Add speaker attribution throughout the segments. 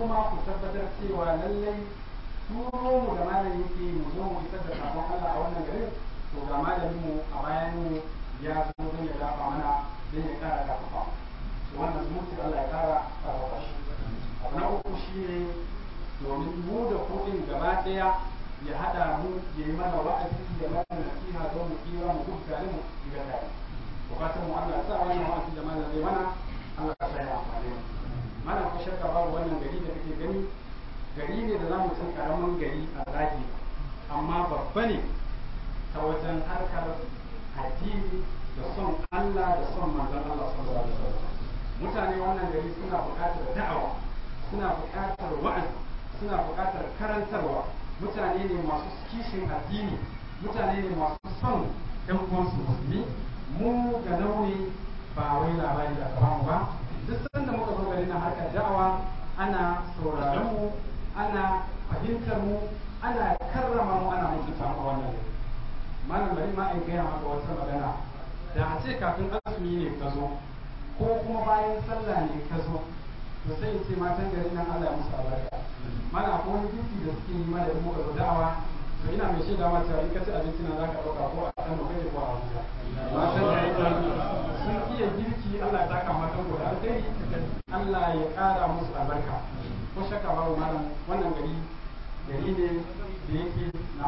Speaker 1: kuma ku tabbatar cewa lallai turo mu da malam yake mu zo mu isar da sabon Allah a wannan garin to ga malamin mu a bayan mu ya zo don ya dafa mana don ya kara dafa to wannan zumunci Allah ya kara karfafa shi abu na uku shine domin mu da kuɗin gaba ɗaya ya haɗa mu ya yi mana wa'azi ya mana nasiha don mu tsira mu gudu tare mu shiga tare bukatun mu Allah ya sa wannan wa'azi da malam zai mana Allah ya sa ya amfane mu mana ko shakka babu wannan gari da kake gani gari ne da zamu san karamin gari a zagi amma babba ne ta wajen harkar addini da son Allah da son manzon Allah sallallahu alaihi wasallam mutane wannan gari suna buƙatar da'awa suna buƙatar wa'azi suna buƙatar karantarwa mutane ne masu kishin addini mutane ne masu son ɗan uwansu musulmi mu ga nauyi ba wai labari da mu ba duk sanda muka zo gari na harkar da'awa ana sauraron mu ana fahimtar mu ana karrama mu ana mutunta mu wannan gari malam bari ma in gaya maka wata magana da a ce kafin azumi ne ka zo ko kuma bayan sallah ne ka zo to sai in ce matan gari nan Allah ya musu albarka mana ko wani girki da suke yi mana da muka zo da'awa to ina mai shaida ma cewa in ka ci abinci na zaka dauka ko a kan kai ko a Abuja matan gari nan sun iya girki Allah ya saka matan gobe alheri Allah ya kara musu albarka ko shakka babu malam wannan gari gari ne da yake na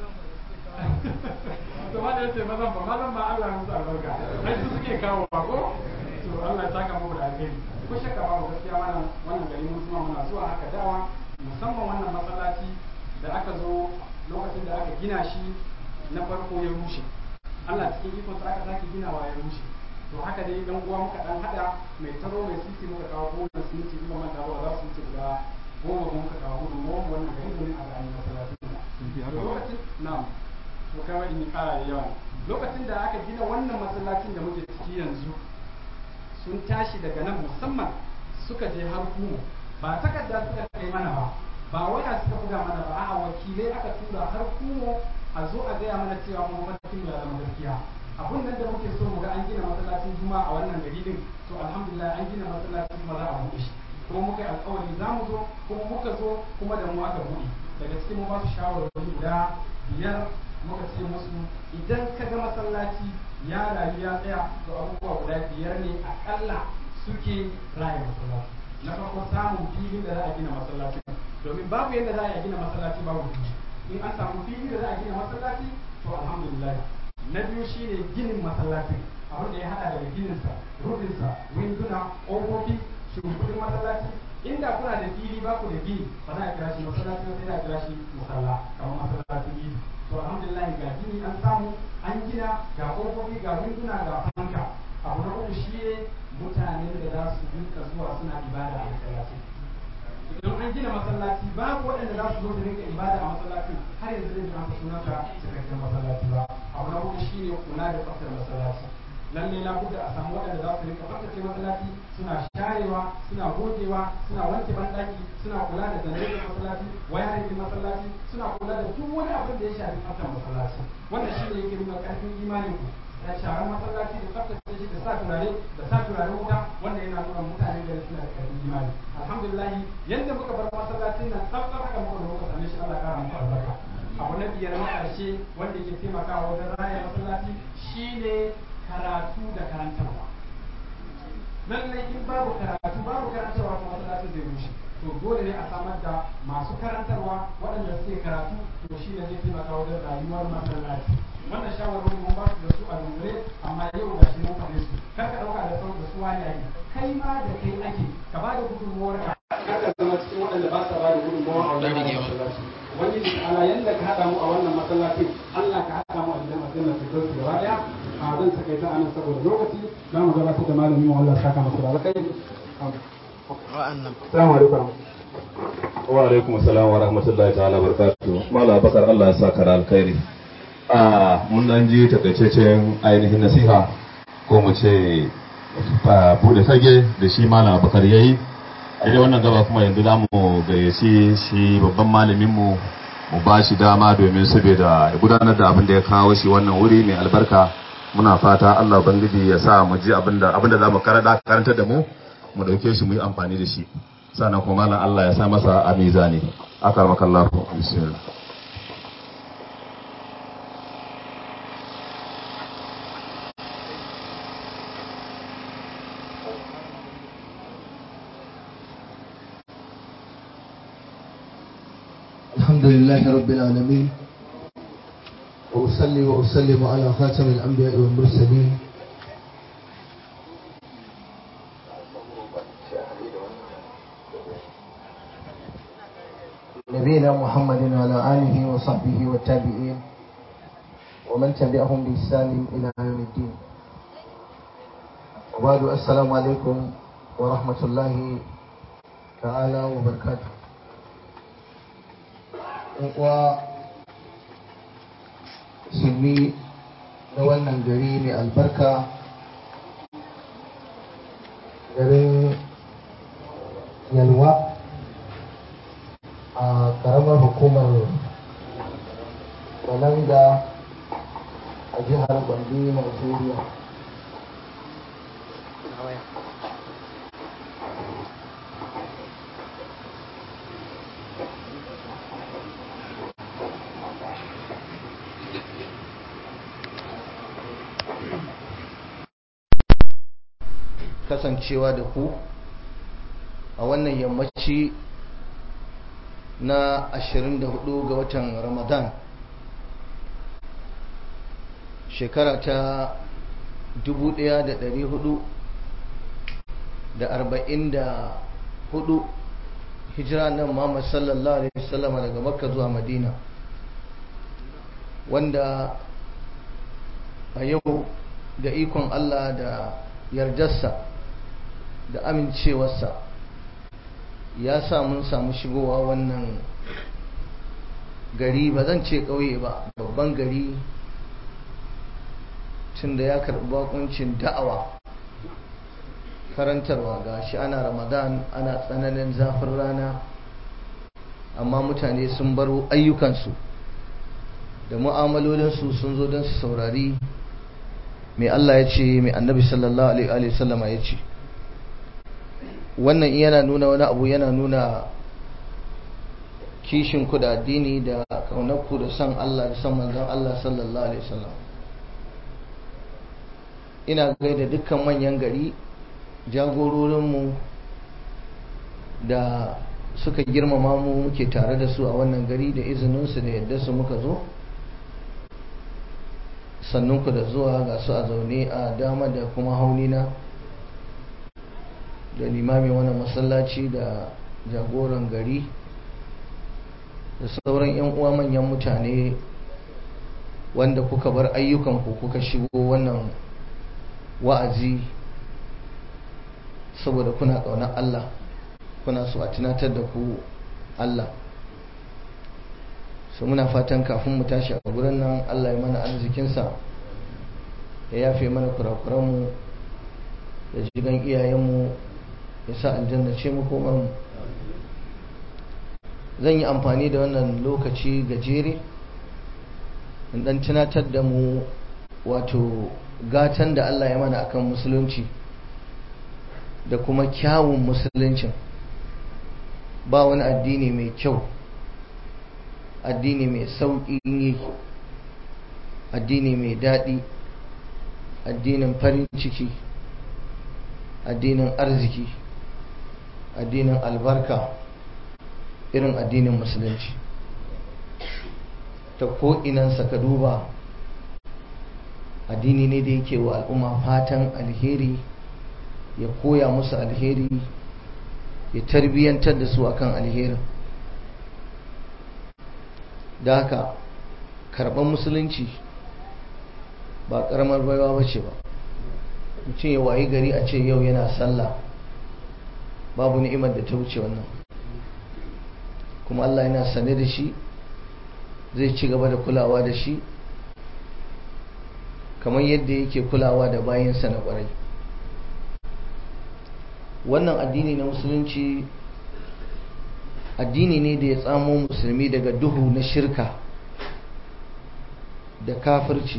Speaker 1: to ma da yace mazan ba mazan ba Allah ya musu albarka ai su suke kawo ba ko to Allah ya saka muku da alheri ko shakka babu gaskiya wannan wannan gari mun kuma muna zuwa haka dawa musamman wannan masallaci da aka zo lokacin da aka gina shi na farko ya rushe Allah cikin ikon sa aka sake ginawa ya rushe to haka dai dan uwa muka dan hada mai taro mai sisi muka kawo goma su ci kuma manta ba za su ci guda goma kuma muka kawo hudu mu wannan gari domin a gani masallacin lokacin na'am to kawai in kara da yawa lokacin da aka gina wannan masallacin da muke ciki yanzu sun tashi daga nan musamman suka je har kuma ba takarda suka kai mana ba ba waya suka buga mana ba a wakilai aka tura har kuma a zo a gaya mana cewa mu mafarkin ya zama gaskiya abun nan da muke so mu ga an gina masallacin juma'a a wannan gari din to alhamdulillah an gina masallacin kuma za a buɗe shi kuma muka yi alƙawari za mu zo kuma muka zo kuma da mu aka buɗe daga cikin mu ba su shawarwari guda biyar muka ce musu idan ka ga masallaci ya rayu ya tsaya to abubuwa guda biyar ne akalla suke raya masallaci na farko samun filin da za a gina masallaci domin babu yadda za a gina masallaci babu fili in an samu fili da za a gina masallaci to alhamdulillah na biyu shine ginin masallacin abin da ya hada daga gininsa rufinsa winduna ƙofofi shimfiɗin masallaci inda kuna da fili ba ku da gini ba za a kira shi masallaci sai a kira shi musalla kamar masallacin gini to alhamdulillah ga gini an samu an gina ga ƙofofi ga winduna ga fanka abu na uku shi ne mutanen da za su rinka zuwa suna ibada a masallaci idan an gina masallaci babu waɗanda za su zo su rinka ibada a masallacin har yanzu zai zama sunan ka cikakken masallaci ba abu na hudu shine kula da tsaftar masallaci lalle na buɗe a samu waɗanda za su rinka tsaftace masallaci suna sharewa suna gogewa suna wanke banɗaki suna kula da zanaitar masallaci wayarin masallaci suna kula da duk wani abin da ya shafi tsaftar masallaci wannan shine yake nuna ƙarfin imanin ku da sharar masallaci da tsaftace shi da sa turare da sa turare wuta wanda yana nuna mutane da suna da karfin imani alhamdulillah yadda muka bar masallacin nan tsaftar haka muka da muka same shi Allah kara muku albarka abu na biyar na karshe wanda ke taimakawa wajen raya masallaci shine karatu da karantarwa lallai in babu karatu babu karantarwa kuma masallacin zai rushe to dole ne a samar da masu karantarwa waɗanda suke karatu to shi ne zai taimaka wajen rayuwar masallaci wannan shawarwari mun ba su da su a dungure amma yau ga shi mun faɗe su kar ka ɗauka da sauran da su wani ake kai ma da kai ake ka ba da gudunmuwar ka kar ka zama cikin waɗanda ba sa ba da gudunmuwa a wannan masallaci wani ala yanda ka haɗa mu a wannan masallacin Allah ka haɗa mu a gidan aljanna ta dauki gaba ɗaya a zan takaita anan saboda lokaci za mu gabatar da malamin mu Allah saka masa da alkhairi Assalamu alaikum
Speaker 2: wa alaikum assalam wa rahmatullahi ta'ala barakatuh mala bakar Allah ya saka da alkhairi a mun dan ji takaitaccen ainihin nasiha ko mu ce bude fage da shi mala bakar yayi a dai wannan gaba kuma yanzu zamu gayyaci shi babban malamin mu mu ba shi dama domin saboda ya gudanar da abin da ya kawo shi wannan wuri mai albarka muna fata Allah ubangiji ya sa mu ji abin da abin da zamu karanta da mu mu dauke shi mu yi amfani da shi sannan kuma malam Allah ya sa masa a mizani akarmakallahu bismillah
Speaker 3: الحمد لله رب العالمين وأصلي وأسلم على خاتم الأنبياء والمرسلين نبينا محمد وعلى آله وصحبه والتابعين ومن تبعهم بإحسان إلى يوم الدين وبعد السلام عليكم ورحمة الله تعالى وبركاته uwa musulmi na wannan gari mai albarka garin yalwa a karamar hukumar balanga a jihar gombe nigeria kasancewa da ku a wannan yammaci na 24 ga watan ramadan shekara ta 1444 hijira nan Muhammad sallallahu alaihi wasallam daga makka zuwa madina wanda a yau da ikon allah da yardarsa da amincewarsa ya sa mun samu shigowa wannan gari ba zan ce ƙauye ba babban gari tun da ya karɓi bakuncin da'awa karantarwa ga shi ana ramadan ana tsananin zafin rana amma mutane sun baro ayyukansu da mu'amalolinsu sun zo don su saurari mai Allah ya ce mai annabi sallallahu alaihi wasallama ya ce wannan yana nuna wani abu yana nuna kishin ku da addini da kaunar ku da san Allah da san manzon Allah sallallahu alaihi wasallam ina gaida dukkan manyan gari jagororinmu da suka girmama mu muke tare da su a wannan gari da izininsu da yadda su muka zo sannunku da zuwa ga su a zaune a dama da kuma haunina da limamin wani masallaci da jagoran gari da sauran 'yan uwa manyan mutane wanda kuka bar ayyukanku kuka shigo wannan wa'azi saboda kuna ƙaunar Allah kuna so a tunatar da ku Allah su muna fatan kafin mu tashi a gurin nan Allah ya mana arzikinsa ya yafe mana kurakuranmu da jigan iyayenmu ya sa aljanna ce mu zan yi amfani da wannan lokaci gajere in dan tunatar da mu wato gatan da Allah ya mana akan musulunci da kuma kyawun musuluncin ba wani addini mai kyau addini mai sauƙin yi addini mai daɗi addinin farin ciki addinin arziki addinin albarka irin addinin musulunci ta ko'inansa ka duba addini ne da yake wa al'umma fatan alheri ya koya musu alheri ya tarbiyyantar da su akan alherin da haka karɓar musulunci ba ƙaramar baiwa ba ce ba mutum ya wayi gari a ce yau yana sallah babu ni'imar da ta wuce wannan kuma Allah yana sane da shi zai ci gaba da kulawa da shi kamar yadda yake kulawa da bayansa na ƙwarai wannan addini na musulunci addini ne da ya tsamo musulmi daga duhu na shirka da kafirci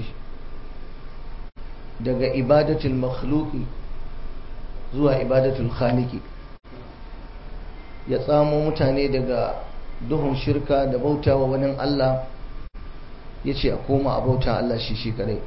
Speaker 3: daga ibadatul makhluki zuwa ibadatul khaliki ya tsamo mutane daga duhun shirka da bauta wa wani Allah ya ce a koma a bauta Allah shi shi kadai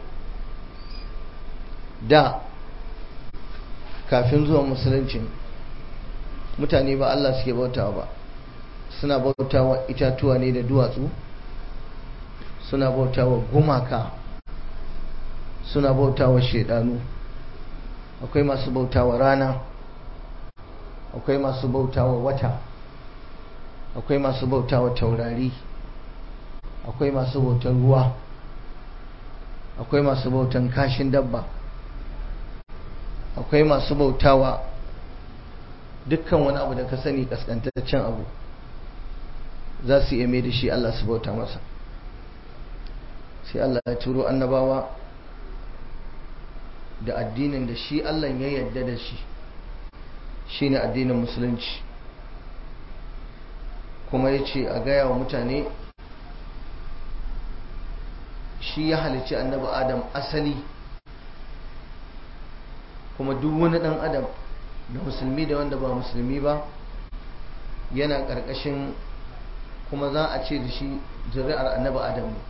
Speaker 3: da kafin zuwa musuluncin mutane ba Allah suke bauta ba suna bauta wa itatuwa ne da duwatsu suna bauta wa gumaka suna bauta wa shaidanu akwai masu bauta wa rana akwai masu bauta wa wata akwai masu bauta wa taurari akwai masu bautan ruwa akwai masu bautan kashin dabba akwai masu bautawa dukkan wani abu da ka sani kaskantaccen abu za su iya mai da shi Allah su bauta masa sai Allah ya turo annabawa da addinin da shi Allah ya yarda da shi shine addinin musulunci kuma ya ce a gaya wa mutane shi ya halicci annabi adam asali kuma duk wani dan adam da musulmi da wanda ba musulmi ba yana ƙarƙashin kuma za a ce da shi zuri'ar annabi adam ne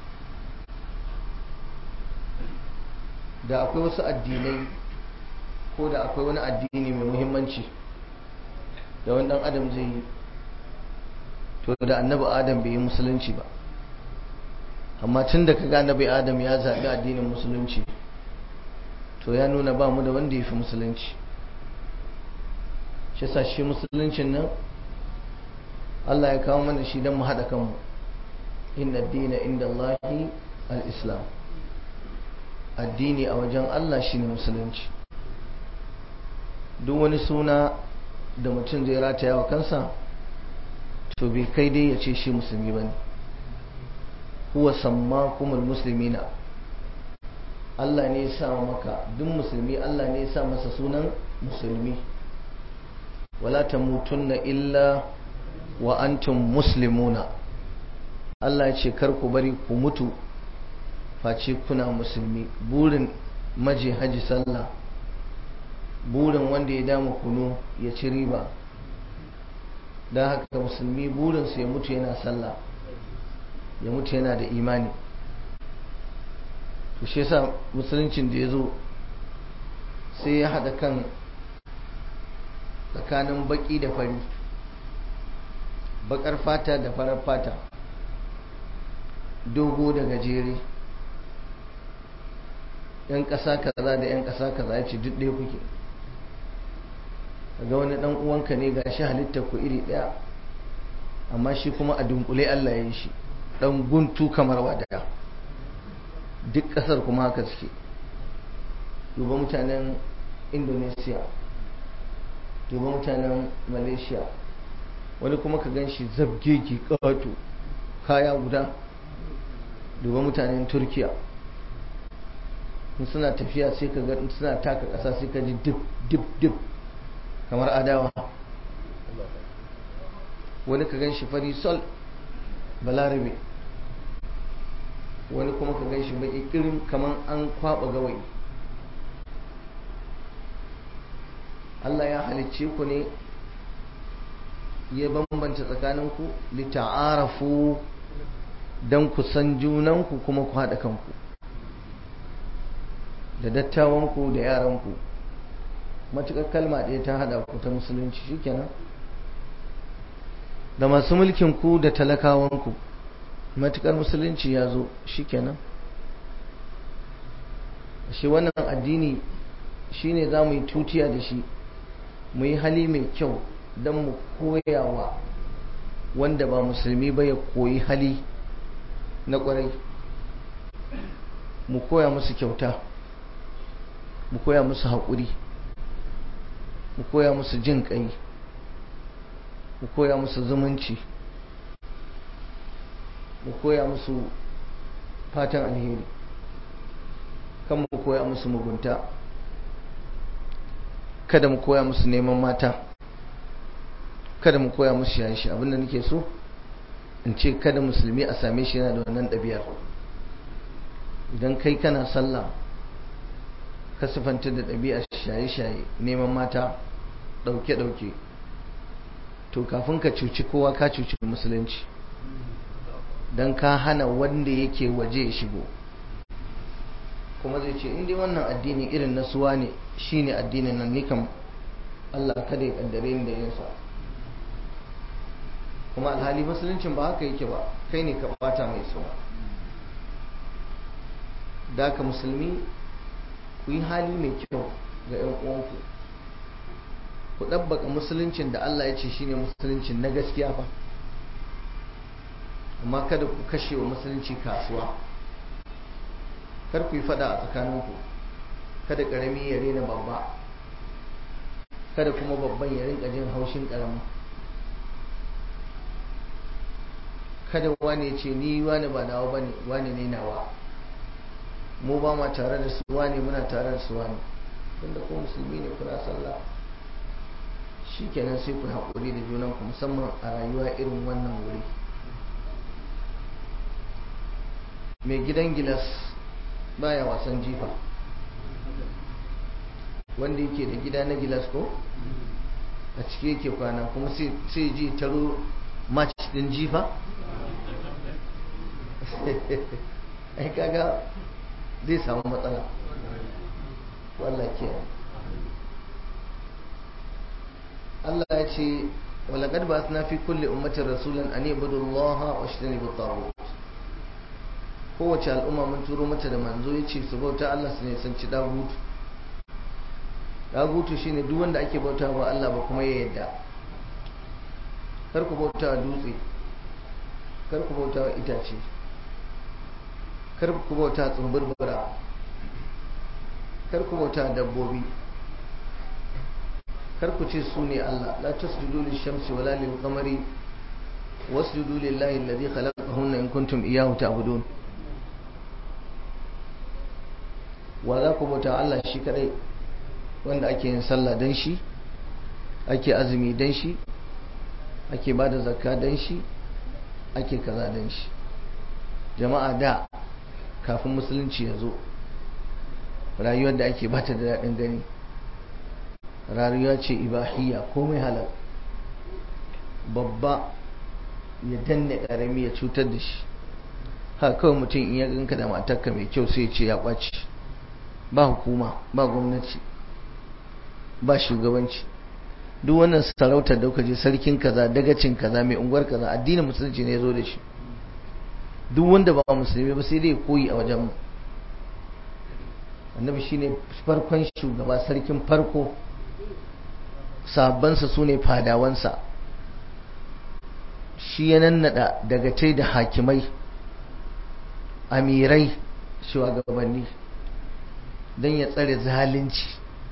Speaker 3: da akwai wasu addinai ko da akwai wani addini mai muhimmanci da wani dan adam zai yi to da annabi adam bai yi musulunci ba amma tun da kaga annabi adam ya zaɓi addinin musulunci to ya nuna ba mu da wanda ya fi musulunci shi sa shi musuluncin nan Allah ya kawo mana shi don mu haɗa kanmu inna dina inda Allahi al-islam addini a wajen Allah shine musulunci duk wani suna da mutum zai rataya wa kansa to bai kai dai ya ce shi musulmi ba ne huwa sammakumul muslimina Allah ne ya sa maka duk musulmi Allah ne ya sa masa sunan musulmi wala tamutunna illa wa antum muslimuna Allah ya ce kar ku bari ku mutu face kuna musulmi burin maji haji sallah burin wanda ya dama kunu ya ci riba don haka musulmi burinsa ya mutu yana sallah ya mutu yana da imani to shi yasa musuluncin da ya zo sai ya haɗa kan tsakanin baƙi da fari baƙar fata da farar fata dogo da gajere yan ƙasa kaza da yan ƙasa kaza ya ce duk ɗaya kuke ga wani ɗan uwanka ne ga shi halittar ku iri ɗaya amma shi kuma a dunkule Allah ya yi shi ɗan guntu kamar wadaya duk ƙasar kuma haka suke duba mutanen indonesia duba mutanen malaysia wani kuma ka gan shi zabgege ƙato kaya guda duba mutanen turkiya in suna tafiya sai ka ga suna taka ƙasa sai ka ji dip dip dip kamar adawa wani ka gan shi fari sol balarabe wani kuma ka gan shi baki kirin kamar an kwaba gawayi Allah ya halicce ku ne ya bambanta tsakaninku lita'arafu don ku san junanku kuma ku haɗa kanku da dattawanku da yaranku matuƙar kalma ɗaya ta haɗa ku ta musulunci shikenan da masu mulkin ku da talakawanku matuƙar musulunci ya zo shikenan shi wannan addini shine za mu yi tutiya da shi mu yi hali mai kyau don mu koyawa wanda ba musulmi ba ya koyi hali na ƙwarai mu koya musu kyauta mu koya musu haƙuri mu koya musu jin ƙai mu koya musu zumunci mu koya musu fatan alheri kan mu koya musu mugunta kada mu koya musu neman mata kada mu koya musu shaye abinda nake so in ce kada musulmi a same shi yana da wannan ɗabi'ar idan kai kana sallah ka sifanta da ɗabi'ar shaye-shaye neman mata ɗauke-ɗauke to kafin ka cuci kowa ka cuci musulunci don ka hana wanda yake waje ya shigo kuma zai ce inda wannan addini irin na suwa ne shi ne addinin nan ni kam Allah kada ya kaddare ni da yinsa kuma alhali musuluncin ba haka yake ba kai ne ka bata mai suna da ka musulmi ku yi hali mai kyau ga 'yan uwanku ku ɗabbaka musuluncin da Allah ya ce shine musuluncin na gaskiya fa amma kada ku kashe wa musulunci kasuwa kar ku yi fada a tsakaninku kada ƙarami ya rena babba kada kuma babban ya rinka jin haushin ƙarami kada wani ya ce ni wani ba nawa bane wani ne nawa mu ba ma tare da su wani muna tare da su wani tunda ko musulmi ne kuna sallah shi kenan sai ku haƙuri da junanku musamman a rayuwa irin wannan wuri mai gidan gilas baya wasan jifa wanda yake da gida na gilas ko a ciki yake kwana kuma sai ji taro match din jifa ai kaga zai samu matsala wallah ke Allah ya ce walaƙad ba na fi kulle ummatin rasulun an yi budullaha wa shi ne kowace al'umma mun turo mata da manzo ya ce su bauta Allah su ne san ci dagutu dagutu shine duk wanda ake bauta ba Allah ba kuma ya yadda kar ku bauta dutse kar ku bauta itace kar ku bauta tsumburbura kar ku bauta dabbobi kar ku ce su ne Allah la tasjudu lish-shamsi wala lil-qamari wasjudu lillahi alladhi khalaqahunna in kuntum iyyahu ta'budun wa za ku bauta Allah shi kadai wanda ake yin sallah dan shi ake azumi dan shi ake bada zakka dan shi ake kaza dan shi jama'a da kafin musulunci ya zo rayuwar da ake bata da daɗin gani rayuwa ce ibahiyya komai halal babba ya danne ƙarami ya cutar da shi haka kawai mutum in ya ganka da matarka mai kyau sai ce ya ɓaci ba hukuma ba gwamnati ba shugabanci duk wannan sarautar da kuka je sarkin kaza dagacin kaza mai unguwar kaza addinin musulunci ne ya zo da shi duk wanda ba musulmi ba sai dai koyi a wajen mu annabi shine farkon shugaba sarkin farko sabansa su ne fadawansa shi ya nannada daga tai da hakimai amirai shugabanni don ya tsare zalunci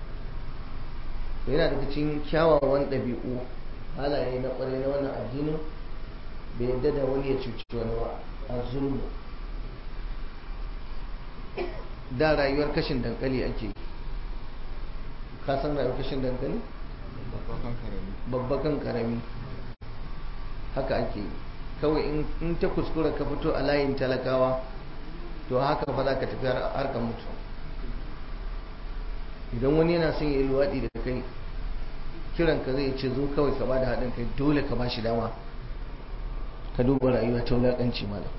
Speaker 3: yana daga cikin kyawawan ɗabi'u halaye na ƙwarai na wannan addinin bai yadda da wani ya cuci wani ba a zulmu da rayuwar kashin dankali ake ka san rayuwar kashin dankali babbakan karami haka ake kawai in ta kuskura ka fito a layin talakawa to haka fa za ka tafi har ka mutu idan wani yana son ya yi luwaɗi da kai kiran ka zai ce zo kawai ka ba da haɗin kai dole ka ba shi dama ka duba rayuwa ta wulaƙanci malam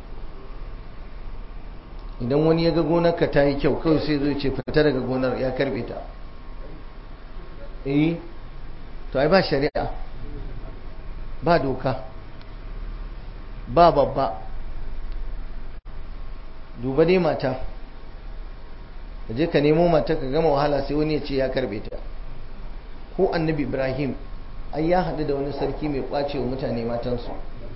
Speaker 3: idan wani ya ga gonarka ta yi kyau kawai sai zai ce fita daga gonar ya karbe ta eh to ai ba shari'a ba doka ba babba duba dai mata ka je ka nemo mata ka gama wahala sai wani ya ce ya karbe ta ko annabi ibrahim ai ya haɗu da wani sarki mai ƙwace wa mutane matansu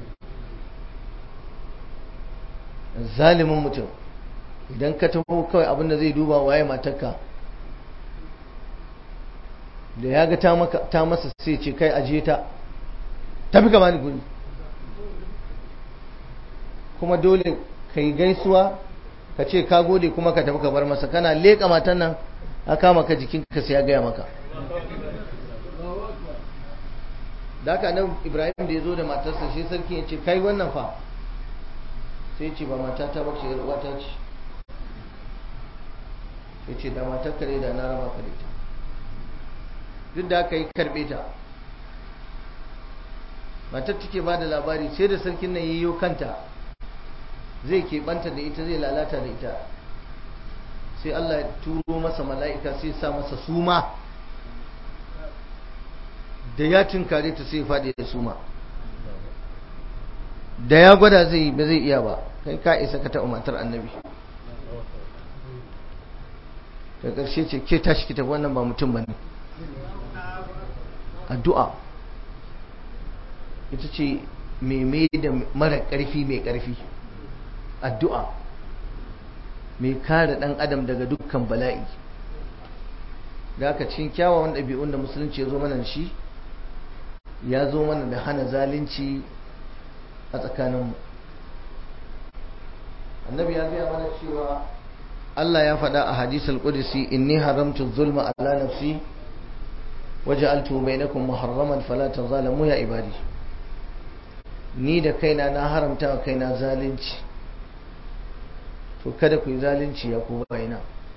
Speaker 3: zalimin mutum idan ka taho kawai abinda zai duba waye matarka da ya ga ta masa sai ce kai ajiye ta tafi ka bani guri kuma dole ka yi gaisuwa ka ce ka gode kuma ka tafi ka bar masa kana leƙa matan nan a kama ka jikinka sai ya gaya maka da haka nan ibrahim da ya zo da matarsa shi sarki ya ce kai wannan fa sai ce ba matata ba ce uwata ce ya ce da matar kare da na raba kare ta duk da aka yi karbe ta matar take ba da labari sai da sarkin nan yayyo kanta zai keɓanta da ita zai lalata da ita sai Allah ya turo masa mala'ika sai sa masa suma da ya tunkare ta sai faɗi da suma da ya gwada zai ba zai iya ba kai ka isa ka taɓa matar annabi da ƙarshe ce ke tashi ki tafi wannan ba mutum ba ne addu'a ita ce mai da mara ƙarfi mai ƙarfi addu'a mai kare ɗan adam daga dukkan bala'i da aka cikin kyawawan ɗabi'un da musulunci ya zo mana shi ya zo mana da hana zalunci a tsakaninmu annabi ya gaya mana cewa Allah ya faɗa a hadisul qudsi inni haramtu zulma ala nafsi waja'altu bainakum muharraman fala tazalamu ya ibadi ni da kaina na haramta wa kaina zalunci to kada ku yi zalunci ya ku bayina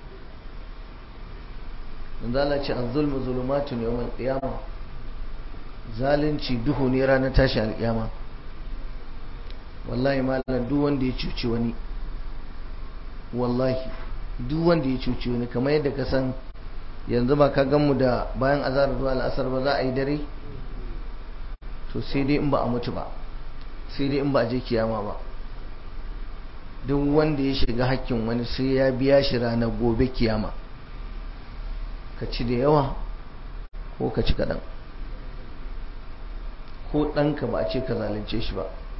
Speaker 3: manzo Allah ce az-zulmu zulumatun yawm al-qiyamah zalunci duhu ne ranar tashi al-qiyama wallahi malam duk wanda ya cuci wani wallahi duk wanda ya cuci wani kamar yadda ka san yanzu ba ka gan mu da bayan azhar zuwa al-asr ba za a yi dare to sai dai in ba a mutu ba sai dai in ba a je kiyama ba duk wanda ya shiga hakkin wani sai ya biya shi ranar gobe kiyama ka ci da yawa ko ka ci kaɗan ko ɗanka ba a ce ka zalunce shi ba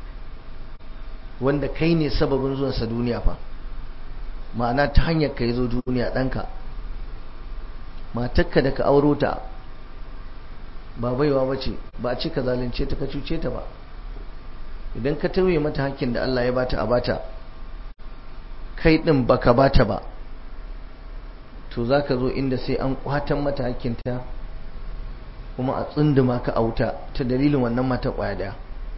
Speaker 3: wanda kai ne sababin zuwansa duniya fa ma'ana ta hanyar ka yi zo duniya ɗanka matakka da ka auro ta ba baiwa ba ce ba a ce ka zalunce ta ka cuce ta ba idan ka tauye mata hakkin da Allah ya bata a bata kai din baka bata ba to zaka zo inda sai an kwatan mata hakkinta kuma a tsunduma ka auta ta dalilin wannan mata kwaya daya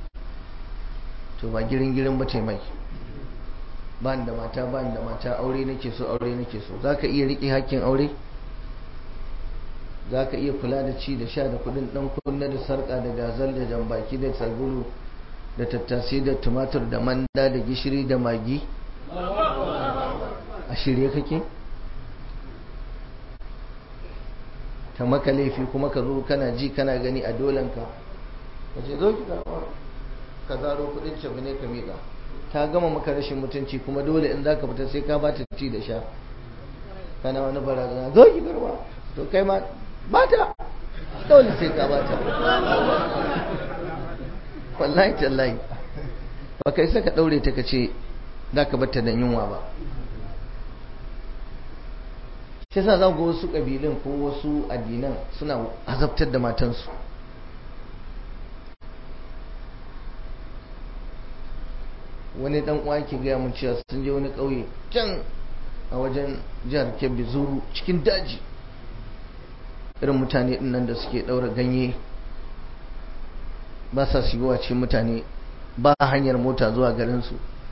Speaker 3: to ba girin girin ba ce mai ba da mata ba da mata aure nake so aure nake so zaka iya riƙe hakkin aure zaka iya kula da ci da sha da kudin dan kunna da sarka da gazal da jambaki da sabulu da tattasai da tumatur da manda da gishiri da magi a shirye kake ta maka laifi kuma ka zo kana ji kana gani a dolanka ka ce zo ki karɓa ka zaro kudin cewa ne ka miƙa ta gama maka rashin mutunci kuma dole in za ka fita sai ka ba ta ci da sha kana wani barazana zo ki karɓa to kai ma ba ta dole sai ka ba ta wallahi tallahi ba kai saka daure ta kace za ka batta da yunwa ba shi sa za ga wasu ƙabilun ko wasu addinan suna azabtar da matansu wani dan uwa ke gaya mun cewa sun je wani ƙauye can a wajen jihar kebbi zuru cikin daji irin mutane ɗin nan da suke ɗaura ganye ba sa shigowa cikin mutane ba hanyar mota zuwa garinsu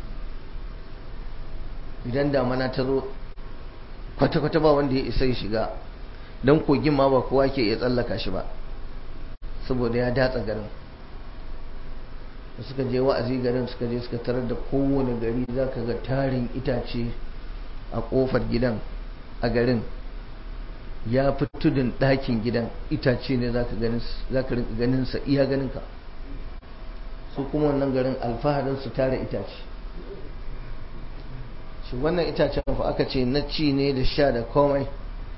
Speaker 3: idan damana ta zo kwata-kwata ba wanda ya isa ya shiga don kogin ma ba kowa ke iya tsallaka shi ba saboda ya datsa garin da suka je wa'azi garin suka je suka tarar da kowane gari za ka ga tarin itace a kofar gidan a garin ya fi tudun ɗakin gidan itace ne za ka ganin sa iya ganinka su kuma wannan garin alfaharin su tara itace shi wannan itacen fa aka ce na ci ne da sha da komai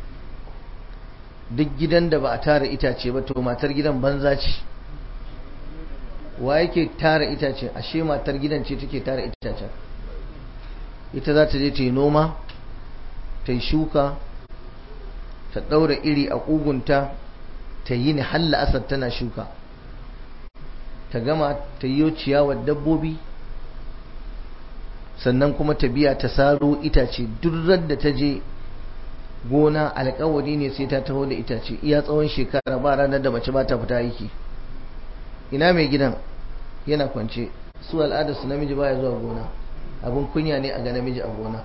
Speaker 3: duk gidan da ba a tara itace ba to matar gidan banza ce wa yake tara itace ashe matar gidan ce take tara itacen ita za ta je ta yi noma ta yi shuka ta ɗaura iri a ƙugunta ta yi ni halla asar tana shuka ta gama ta yi ciyawar dabbobi sannan kuma ta biya ta saro itace duk da ta je gona alkawari ne sai ta taho da itace iya tsawon shekara ba ranar da mace ba ta fita aiki ina mai gidan yana kwance su al'ada su namiji baya zuwa gona abin kunya ne a ga namiji a gona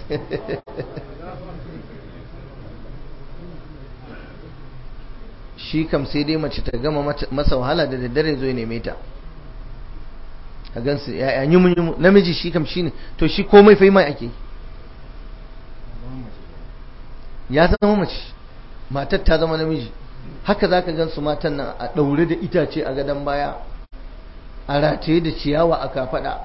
Speaker 3: shi shi kam sai dai mace ta gama masa wahala da daddare zo ya neme ta a gansu ya yi mun namiji shi kam shine to shi komai fa mai ake ya zama mace matar ta zama namiji haka zaka gansu matan nan a daure da itace a gadon baya a rataye da ciyawa a kafada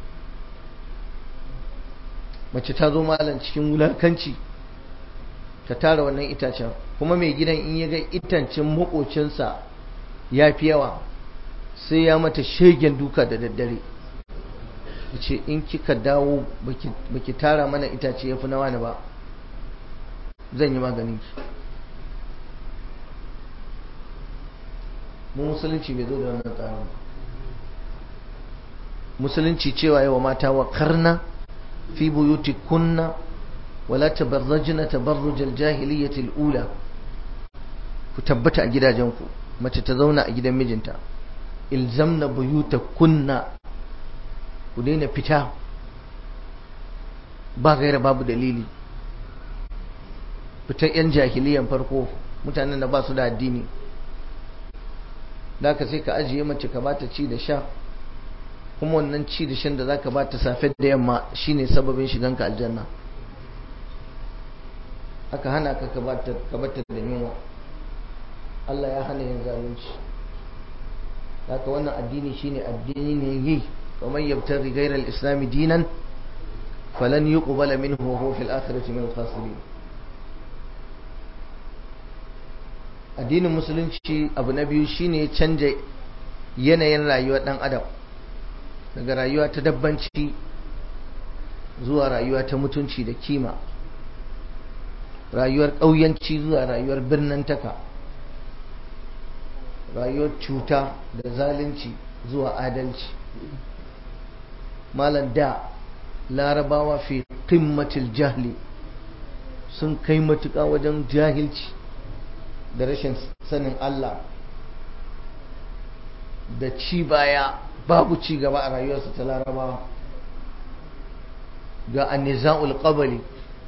Speaker 3: mace ta zo malam cikin wulakanci ta tara wannan itacen kuma mai gidan in ya ga itancin makocinsa ya fi yawa sai ya mata shegen duka da daddare ce in kika dawo baki tara mana itace ya fi na wani ba zan yi maganin ki mu musulunci bai zo da wannan tsarin ba musulunci cewa yawa mata wa karna fi buyuti kunna wala tabarrajna tabarruj al-jahiliyyah al-ula ku tabbata a gidajenku mace ta zauna a gidan mijinta ilzamna buyuta kunna ku daina fita ba gaira babu dalili fitan yan jahiliyan farko mutanen da ba su da addini da ka sai ka ajiye mace ka bata ci da sha kuma wannan ci da shan da za ka bata safe da yamma shine sababin shiganka aljanna aka hana ka ka bata da yunwa Allah ya hana yin zalunci haka wannan addini shine addini ne yi ومن يبتغي غير الإسلام دينا فلن يقبل منه وهو في الآخرة من الخاسرين addinin musulunci abu na biyu shine ya canja yanayin rayuwar dan adam daga rayuwa ta dabbanci zuwa rayuwa ta mutunci da kima rayuwar ƙauyanci zuwa rayuwar birnin taka rayuwar cuta da zalunci zuwa adalci malam da larabawa fi qimmatil jahli sun kai matuƙa wajen jahilci da rashin sanin Allah da ci baya babu ci gaba a rayuwarsu ta larabawa ga anniza'ul qabali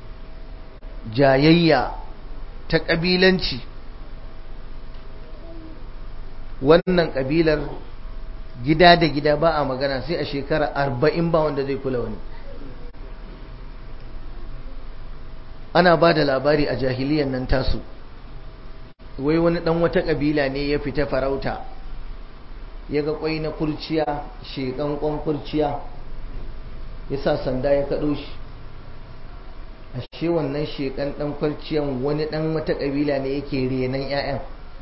Speaker 3: jayayya ta ƙabilanci wannan ƙabilar gida da gida ba a magana sai a shekara arba'in ba wanda zai kula wani ana ba da labari a jahiliyan nan tasu wai wani dan wata kabila ne ya fita farauta ya ga kwai na kurciya shekan kwan kurciya ya sa sanda ya kaɗo shi ashe wannan shekan dan kurciyan wani dan wata kabila ne yake renan 'ya'yan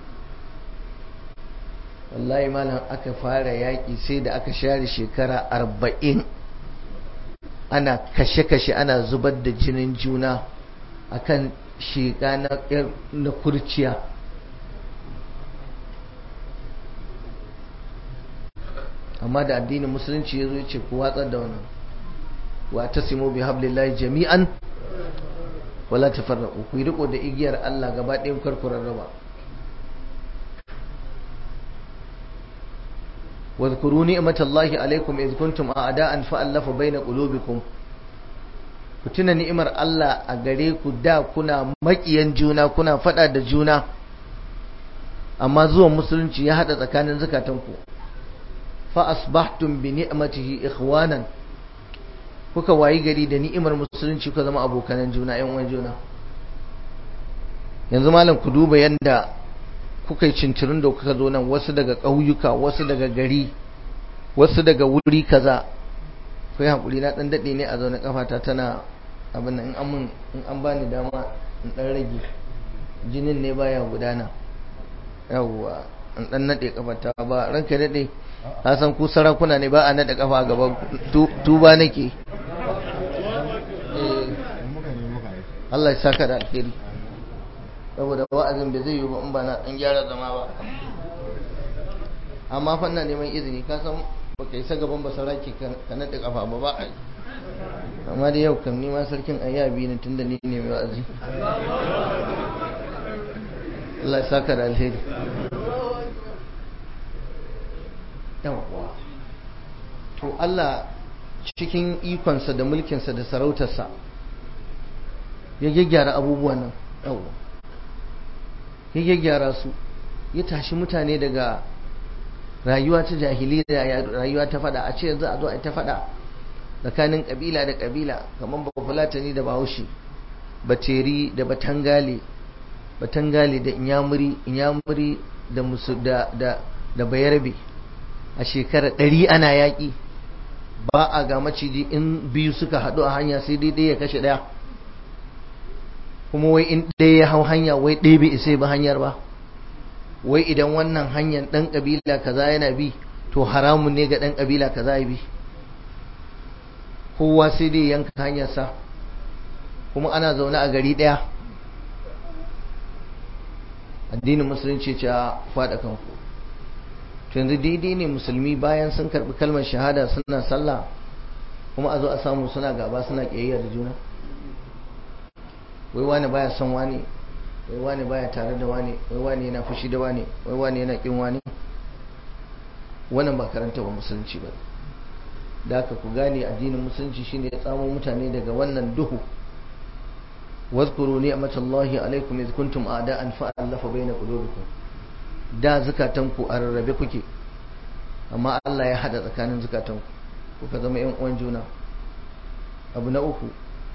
Speaker 3: wallahi malam aka fara yaƙi sai da aka share shekara arba'in ana kashe-kashe ana zubar da jinin juna akan sheƙa na kurciya amma da addinin musulunci ya zo ce ku watsar da wannan wa ta simo bi hablillahi jami'an wala tafarraqu ku yi riko da igiyar Allah gaba ɗayan karkurar raba واذكروا نعمة الله عليكم إذ كنتم أعداء فألف بين قلوبكم kutuna ni'imar Allah a gare ku da kuna makiyan juna kuna fada da juna amma zuwan musulunci ya hada tsakanin zakatanku fa asbahtum bi ni'matihi ikhwanan kuka wayi gari da ni'imar musulunci kuka zama abokanan juna ƴan uwan juna yanzu malam ku duba yanda kuka yi cincirin da kuka zo nan wasu daga ƙauyuka wasu daga gari wasu daga wuri kaza kai hakuri na dan dade ne a zaune kafata tana abin nan in an mun in an bani dama in dan rage jinin ne baya gudana yawwa in dan nade kafata ba ranka dade ka san ku sarakuna ne ba a nade kafa gaban tuba nake Allah ya saka da alheri saboda wa'azin bai zai yi ba in ba na dan gyara zama ba amma fa ina neman izini ka san baka isa gaban ba saraki ka nade kafa ba ba ai amma da yau kam ni ma sarkin ayyabi ne tunda ni ne mai wa'azi Allah ya saka da alheri yawwa to Allah cikin ikonsa da mulkinsa da sarautarsa ya gyaggyara abubuwan nan yawwa ya gyaggyara su ya tashi mutane daga rayuwa ta jahiliya rayuwa ta fada a ce yanzu a zo a ta fada tsakanin kabila da kabila kamar ba fulatani da bahaushe bateri da batangale batangale da inyamuri inyamuri da musu da da da bayarbe a shekara ɗari ana yaƙi ba a ga maciji in biyu suka haɗu a hanya sai dai ɗaya ya kashe ɗaya kuma wai in ɗaya ya hau hanya wai ɗaya bai isa ba hanyar ba wai idan wannan hanyar ɗan ƙabila kaza yana bi to haramun ne ga ɗan ƙabila kaza ya bi kowa sai dai yanka hanyarsa kuma ana zaune a gari ɗaya addinin musulunci ce a faɗa kanku to yanzu daidai ne musulmi bayan sun karɓi kalmar shahada suna sallah kuma a zo a samu suna gaba suna ƙiyayya da juna wai wani baya son wani wai wani baya tare da wani wai wani yana fushi da wani wai wani yana kin wani wannan ba karanta ba musulunci ba da haka ku gane addinin musulunci shine ya tsamo mutane daga wannan duhu واذكروا نعمة الله عليكم إذ كنتم أعداء فألف بين قلوبكم da zukatanku a rarrabe kuke amma Allah ya hada tsakanin zukatanku kuka zama yan uwan juna abu na uku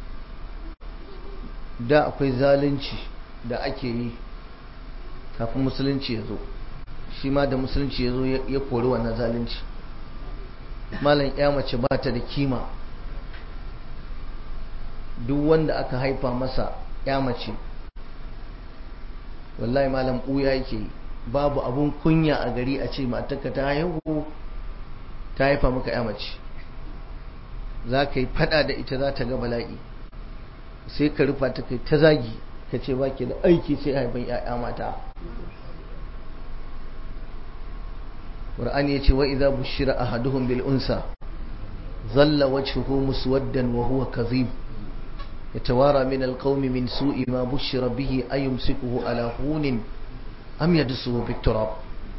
Speaker 3: da akwai zalunci da ake yi kafin musulunci ya zo shi ma da musulunci ya zo ya kori wannan zalunci malam ya mace ba ta da kima duk wanda aka haifa masa ya mace wallahi malam ɓuya yake yi babu abun kunya a gari a ce matarka ta haihu ta haifa maka ya mace za ka yi fada da ita za ta ga bala'i sai ka rufa ta kai ta zagi ka ce ba ke da aiki sai haifan ya'ya mata ƙur'ani ya ce wa idza bushira ahaduhum bil unsa zalla wajhuhu muswaddan wa huwa kadhib yatawara min al qawmi min su'i ma bushira bihi ayumsikuhu ala hunin am yadsuhu bit turab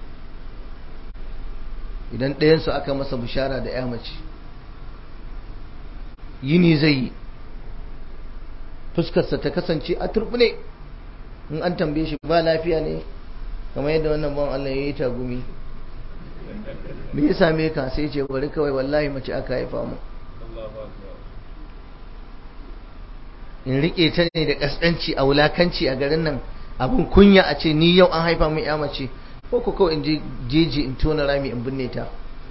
Speaker 3: idan ɗayan su aka masa bishara da ya mace yini zai yi fuskarsa ta kasance a turbune in an tambaye shi ba lafiya ne kamar yadda wannan ban Allah ya yi tagumi me ya same ka sai ce bari kawai wallahi mace aka haifa mu in rike ta ne da kaskanci a wulakanci a garin nan abin kunya a ce ni yau an haifa min ya mace ko ko kawai in je jeji in tona rami in binne ta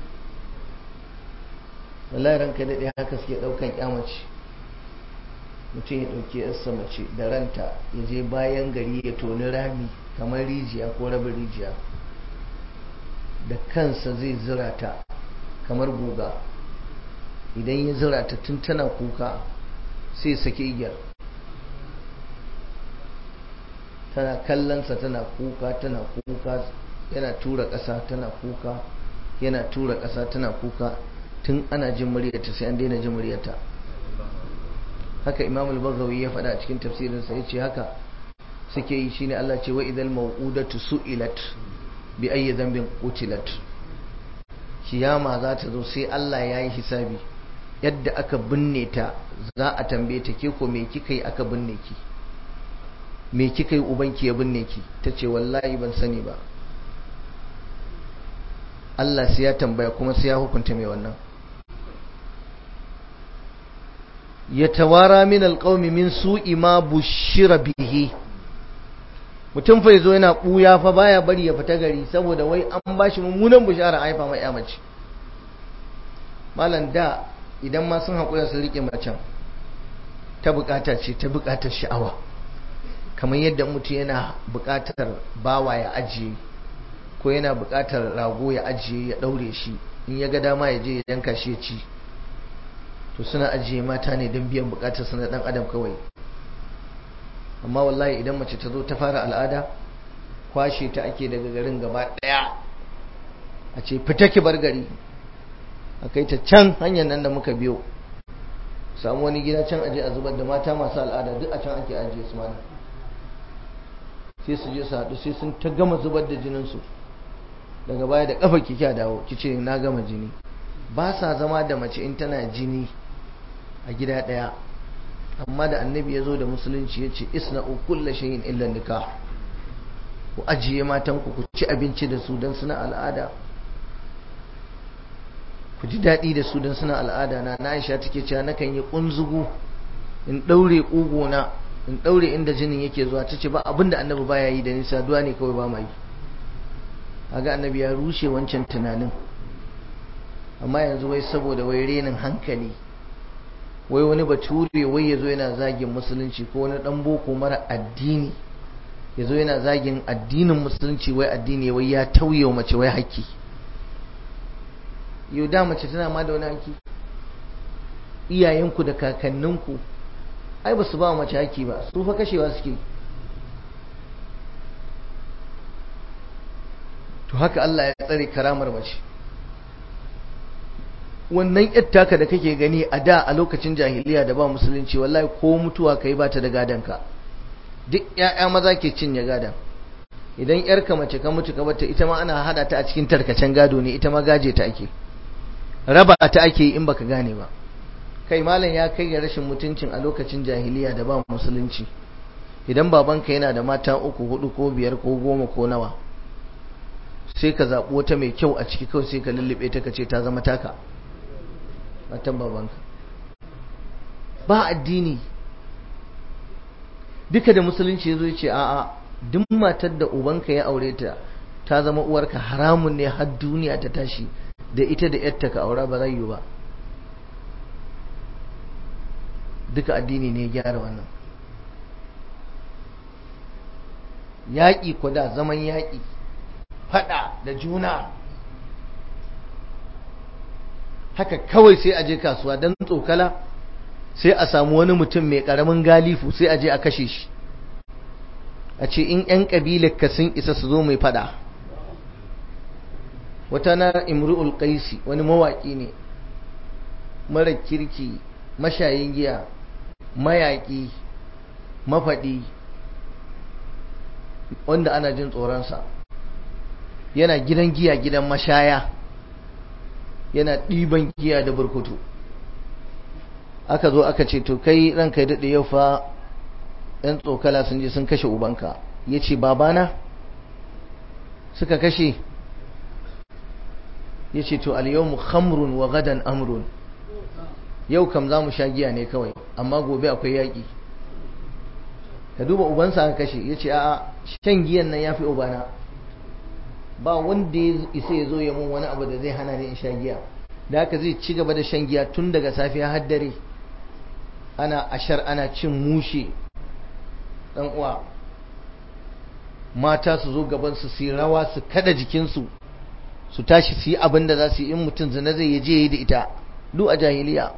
Speaker 3: wallahi ranka daɗe haka suke ɗaukan ya mace mutum ya ɗauki yarsa mace da ranta ya je bayan gari ya toni rami kamar rijiya ko rabin rijiya da kansa zai zira ta kamar guga idan ya zira ta tun tana kuka sai sake igiyar tana kallonsa tana kuka tana kuka yana tura ƙasa tana kuka yana tura ƙasa tana kuka tun ana jin muryarta sai an daina jin muryarta haka imam al-baghawi ya faɗa a cikin tafsirinsa ya ce haka suke yi shine Allah ce wa idal mau'udatu su'ilat bi ayyi dhanbin qutilat kiyama za ta zo sai Allah ya yi hisabi yadda aka binne ta za a tambaye ta ke ko me kika yi aka binne ki me kika yi ubanki ya binne ki ta ce wallahi ban sani ba Allah sai ya tambaya kuma sai ya hukunta mai wannan yatawara min alqaumi min su'i ma bushira bihi mutum fa yazo yana buya fa baya bari ya fita gari saboda wai an bashi mummunan bushara haifa mai mace malam da idan ma sun haƙura su rike macen ta bukata ce ta bukatar sha'awa kamar yadda mutum yana bukatar bawa ya ajiye ko yana bukatar rago ya ajiye ya daure shi in ya ga dama ya je ya yanka shi ya ci to suna ajiye mata ne don biyan bukatar su na dan adam kawai amma wallahi idan mace ta zo ta fara al'ada kwashe ta ake daga garin gaba daya a ce fita ki bar gari a kai ta can hanyar nan da muka biyo samu wani gida can aje a zubar da mata masu al'ada duk a can ake ajiye su mana sai su je su haɗu sai sun ta gama zubar da jininsu daga baya da ƙafa ki kya dawo ki ce na gama jini ba sa zama da mace in tana jini a gida ɗaya amma da annabi ya zo da musulunci ya ce isna kulla shayin illa nikah ku ajiye matanku ku ci abinci da su don suna al'ada ku ji daɗi da su don suna al'ada na na aisha take cewa nakan yi ƙunzugu in ɗaure ƙugona in ɗaure inda jinin yake zuwa ta ce ba abin da annabi baya yi da nisa duwa ne kawai ba ma yi kaga annabi ya rushe wancan tunanin amma yanzu wai saboda wai renin hankali wai wani bature wai ya zo yana zagin musulunci ko wani ɗan boko mara addini ya zo yana zagin addinin musulunci wai addini wai ya tauye wa mace wai haƙƙi yau da mace tana ma da wani haƙƙi iyayenku da kakanninku ai ba su ba mace haƙƙi ba su fa kashewa suke to haka Allah ya tsare karamar mace wannan yattaka da kake gani a da a lokacin jahiliya da ba musulunci wallahi ko mutuwa kai ba ta da gadanka duk ƴaƴa maza ke cinye gadan idan yarka mace ka mutu ka bata ita ma ana hada ta a cikin tarkacen gado ne ita ma gaje ta ake raba ta ake in baka gane ba kai malam ya kai ga rashin mutuncin a lokacin jahiliya da ba musulunci idan babanka yana da mata uku hudu ko biyar ko goma ko nawa sai ka zaɓi wata mai kyau a ciki kawai sai ka lullube ta ka ce ta zama taka matan babanka ba addini duka da musulunci ya zo ya ce a'a duk matar da ubanka ya aure ta ta zama uwarka haramun ne har duniya ta tashi da ita da yarta ka aura ba zai yi ba duka addini ne ya gyara wannan yaƙi da zaman yaƙi faɗa da juna haka kawai sai a je kasuwa don tsokala sai a samu wani mutum mai ƙaramin galifu sai a je a kashe shi a ce in 'yan ƙabilar ka sun isa su zo mai faɗa wata na imru'ul qaisi wani mawaƙi ne mara kirki mashayin giya mayaƙi mafaɗi wanda ana jin tsoronsa yana gidan giya gidan mashaya yana ɗiban giya da burkutu aka zo aka ce to kai ranka daɗe yau fa ‘yan tsokala sun je sun kashe ubanka ya ce babana suka kashe ya ce to alyawmu khamrun wa gadan amrun yau kam za mu sha giya ne kawai amma gobe akwai yaƙi ka duba ubansa aka kashe ya ce a shan giyan nan ya fi ubana ba wanda ya isa ya zo ya mun wani abu da zai hana ni in sha giya da haka zai ci gaba da shan giya tun daga safiya har dare ana ashar ana cin mushe dan uwa mata su zo gaban su su rawa su kada jikinsu su tashi su yi abin da za su yi in mutum zina zai je yi da ita duk a jahiliya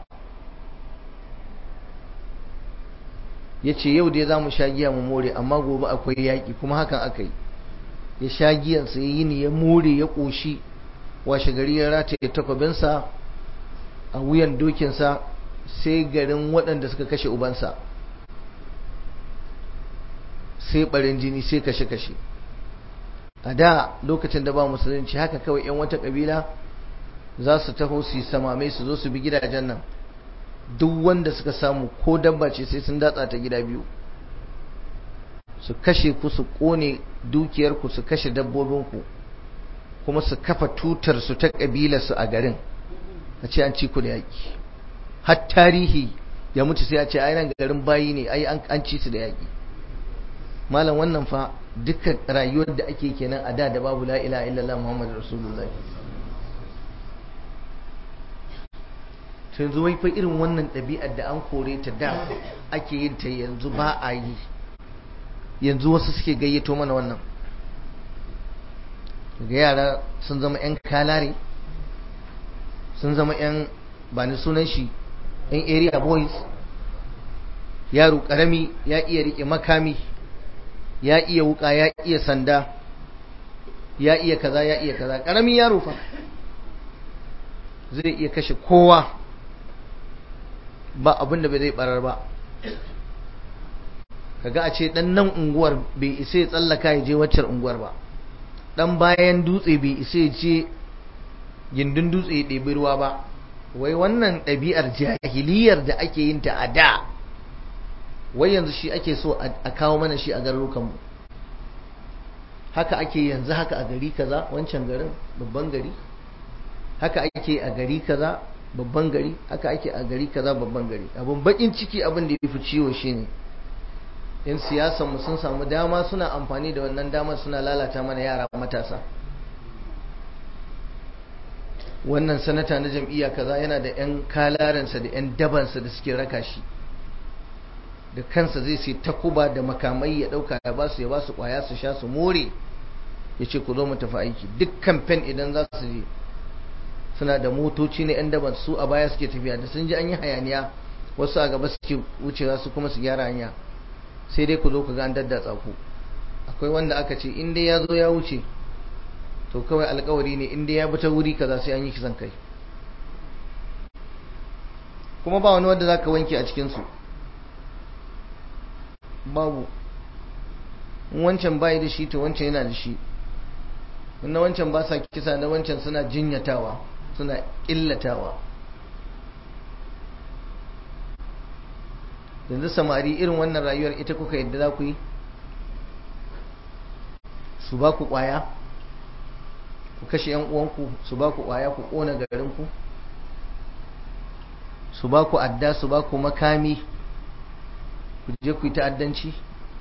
Speaker 3: ya ce yau dai za mu sha giya mu more amma gobe akwai yaƙi kuma hakan aka yi ya sha giyansa ya yi ni ya more ya ƙoshi washe gari ya rataye takwabinsa a wuyan dokinsa sai garin waɗanda suka kashe ubansa sai ɓarin jini sai kashe-kashe a da lokacin da ba musulunci haka kawai 'yan wata ƙabila za su taho su yi samamai su zo su bi gidajen nan duk wanda suka samu ko dabba ce sai sun datsa ta gida biyu su kashe ku su kone dukiyarku su kashe dabbobinku kuma su kafa tutar su ta su a garin a ce an ci ku da yaƙi har tarihi ya mutu sai a ce ai nan garin bayi ne ai an ci su da yaƙi malam wannan fa duka rayuwar da ake kenan a da da babu la ilaha illallah muhammadu rasulullah yanzu wai fa irin wannan ɗabi'ar da an kore ta da ake yin ta yanzu ba a yi yanzu wasu suke gayyato mana wannan ga yara sun zama 'yan kalare sun zama 'yan ba ni sunan shi 'yan area boys yaro karami ya iya rike makami ya iya wuka ya iya sanda ya iya kaza ya iya kaza karamin yaro fa zai iya kashe kowa ba abin da bai zai barar ba kaga a ce dan nan unguwar bai isa ya tsallaka ya je waccar unguwar ba dan bayan dutse bai isa ya je gindin dutse ya ɗebi ruwa ba wai wannan ɗabi'ar jahiliyar da ake yin ta a da wai yanzu shi ake so a kawo mana shi a garurukanmu haka ake yanzu haka a gari kaza wancan garin babban gari haka ake a gari kaza babban gari haka ake a gari kaza babban gari abun bakin ciki abin da ya fi ciwo shine yan siyasan mu sun samu dama suna amfani da wannan damar suna lalata mana yara matasa wannan sanata na jam'iyya kaza yana da yan kalaransa da yan dabansa da suke raka shi da kansa zai sai takuba da makamai ya dauka ya basu ya basu kwaya su sha su more ya ce ku zo mu tafi aiki duk kamfen idan za su je suna da motoci na 'yan daban su a baya suke tafiya da sun ji an yi hayaniya wasu a gaba suke wucewa su kuma su gyara hanya sai dai ku zo ku ga an daddatsa ku akwai wanda aka ce in dai ya zo ya wuce to kawai alkawari ne in dai ya bi ta wuri kaza sai an yi kisan kai kuma ba wani wanda zaka wanke a cikin su babu wancan bai da shi to wancan yana da shi na wancan ba sa kisa na wancan suna jinyatawa suna illatawa yanzu samari irin wannan rayuwar ita kuka yadda za ku yi su ba ku kwaya ku kashe yan uwanku su ba ku kwaya ku kona garinku su ba ku adda su ba ku makami ku je ku yi ta'addanci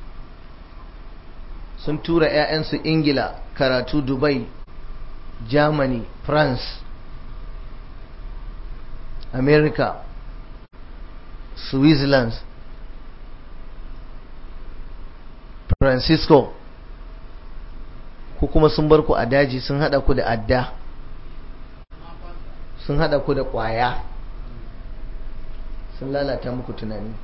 Speaker 3: sun tura 'ya'yansu ingila karatu dubai germany france america switzerland francisco ko kuma sun bar ku a daji sun hada ku da adda sun hada ku da kwaya sun lalata muku tunani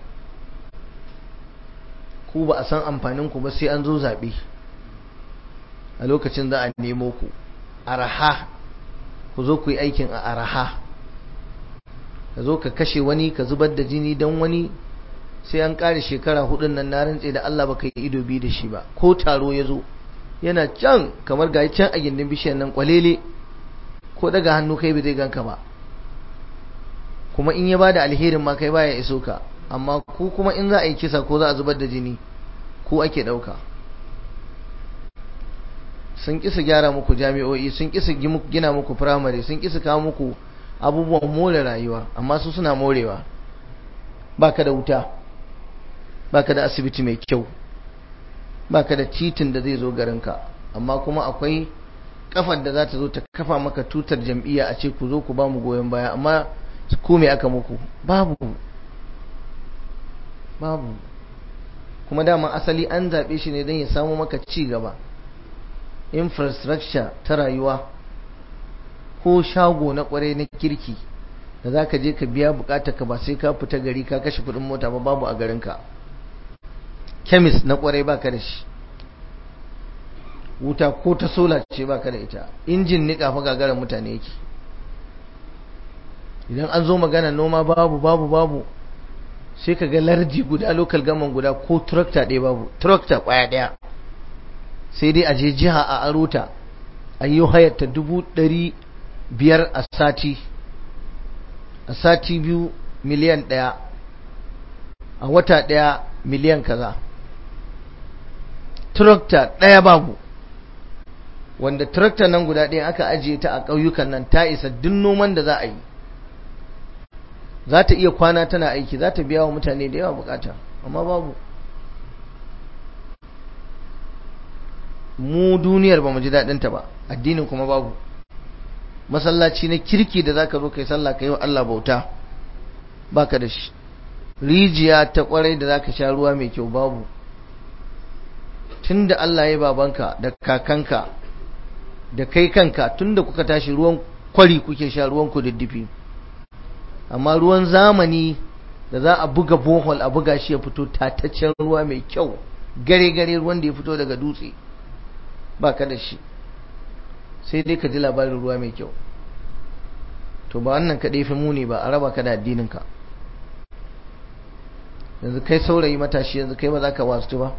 Speaker 3: ku ba a san amfaninku ba sai an zo zaɓe a lokacin za a nemo ku araha ku zo ku yi aikin a araha ka zo ka kashe wani ka zubar da jini don wani sai an ƙare shekara hudun nan na rantse da Allah baka yi ido biyu da shi ba ko taro ya zo yana can kamar ga can a gindin bishiyar nan kwalele ko daga hannu kai bai zai ganka ba kuma in ya bada alherin ma kai baya iso ka amma ku kuma in za a yi kisa ko za a zubar da jini ku ake ɗauka sun kisa gyara muku jami'o'i sun kisa gina muku firamare sun kisa kawo muku abubuwan more rayuwa amma su suna morewa baka da wuta baka da asibiti mai kyau baka da titin da zai zo garinka amma kuma akwai kafar da za ta zo ta kafa maka tutar jam'iyya a ce ku zo ku ba mu goyon baya amma ku me aka muku babu babu kuma dama asali an zaɓe shi ne don ya samu maka ci gaba infrastructure ta rayuwa ko shago na kwarai na kirki da za ka je ka biya bukatar ka ba sai ka fita gari ka kashe kudin mota ba babu a garinka kemis na kwarai baka da shi wuta ko ta sola ce baka da ita injin nika fa gagarar mutane yake idan an zo magana noma babu babu babu sai ka ga lardi guda local gaman guda ko tractor ɗaya babu tractor ƙwaya ɗaya sai dai a je jiha a arota a yi hayarta dubu ɗari biyar a sati a sati biyu miliyan ɗaya a wata ɗaya miliyan kaza tractor ɗaya babu wanda tractor nan guda ɗaya aka ajiye ta a ƙauyukan nan ta isa duk noman da za a yi za ta iya kwana tana aiki za ta biya wa mutane da yawa bukata amma babu mu duniyar ba mu ji daɗinta ba addinin kuma babu masallaci na kirki da zaka zo kai sallah kai wa Allah bauta baka da shi rijiya ta kwarai da zaka sha ruwa mai kyau babu tunda Allah ya babanka da kakanka da kai kanka tunda kuka tashi ruwan kwari kuke sha ruwan ku diddifi amma ruwan zamani da za a buga bohol a buga shi ya fito tataccen ruwa mai kyau gare-gare ruwan da ya fito daga dutse ba ka da shi sai dai ka ji labarin ruwa mai kyau to ba wannan ka fi muni ba a raba ka da addininka yanzu kai saurayi matashi yanzu kai ba za ka wasu ba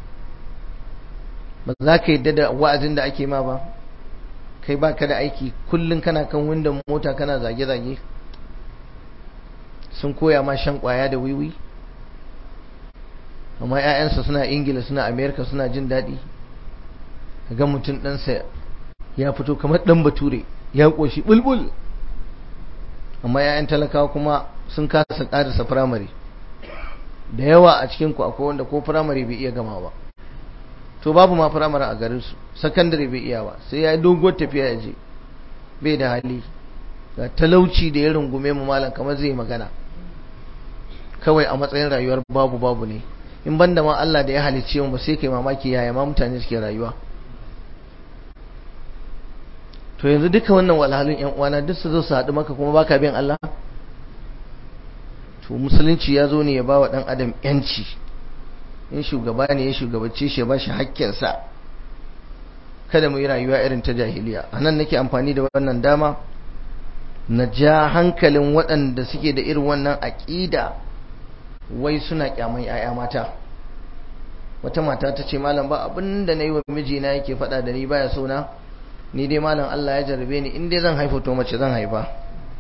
Speaker 3: ba za ka yadda da wa'azin da ake ma ba kai ba ka da aiki kullum kana kan windon mota kana zage-zage sun koya ma shan kwaya da wiwi amma 'ya'yansa suna ingila suna amerika suna jin daɗi ga mutum ɗansa ya fito kamar ɗan bature ya ƙoshi bulbul amma 'ya'yan talakawa kuma sun kasa ƙarisa firamare da yawa a cikin ku akwai wanda ko firamare bai iya gama ba to babu ma firamare a garin su sakandare bai iya ba sai ya yi doguwar tafiya ya je bai da hali ga talauci da ya rungume mu malam kamar zai magana kawai a matsayin rayuwar babu babu ne in banda ma Allah da ya halicce mu ba sai kai mamaki yaya ma mutane suke rayuwa to yanzu duka wannan walhalun yan uwana duk su zo su haɗu maka kuma baka bin Allah to musulunci ya zo ne ya bawa dan adam yanci in shugaba ne ya shugabace shi ya bashi hakkinsa kada mu yi rayuwa irin ta jahiliya anan nake amfani da wannan dama na ja hankalin waɗanda suke da irin wannan aƙida wai suna kyaman 'ya'ya mata wata mata ta ce malam ba abin da na yi wa mijina yake faɗa da ni baya so na ni dai malam Allah ya jarabe ni in dai zan haifa to mace zan haifa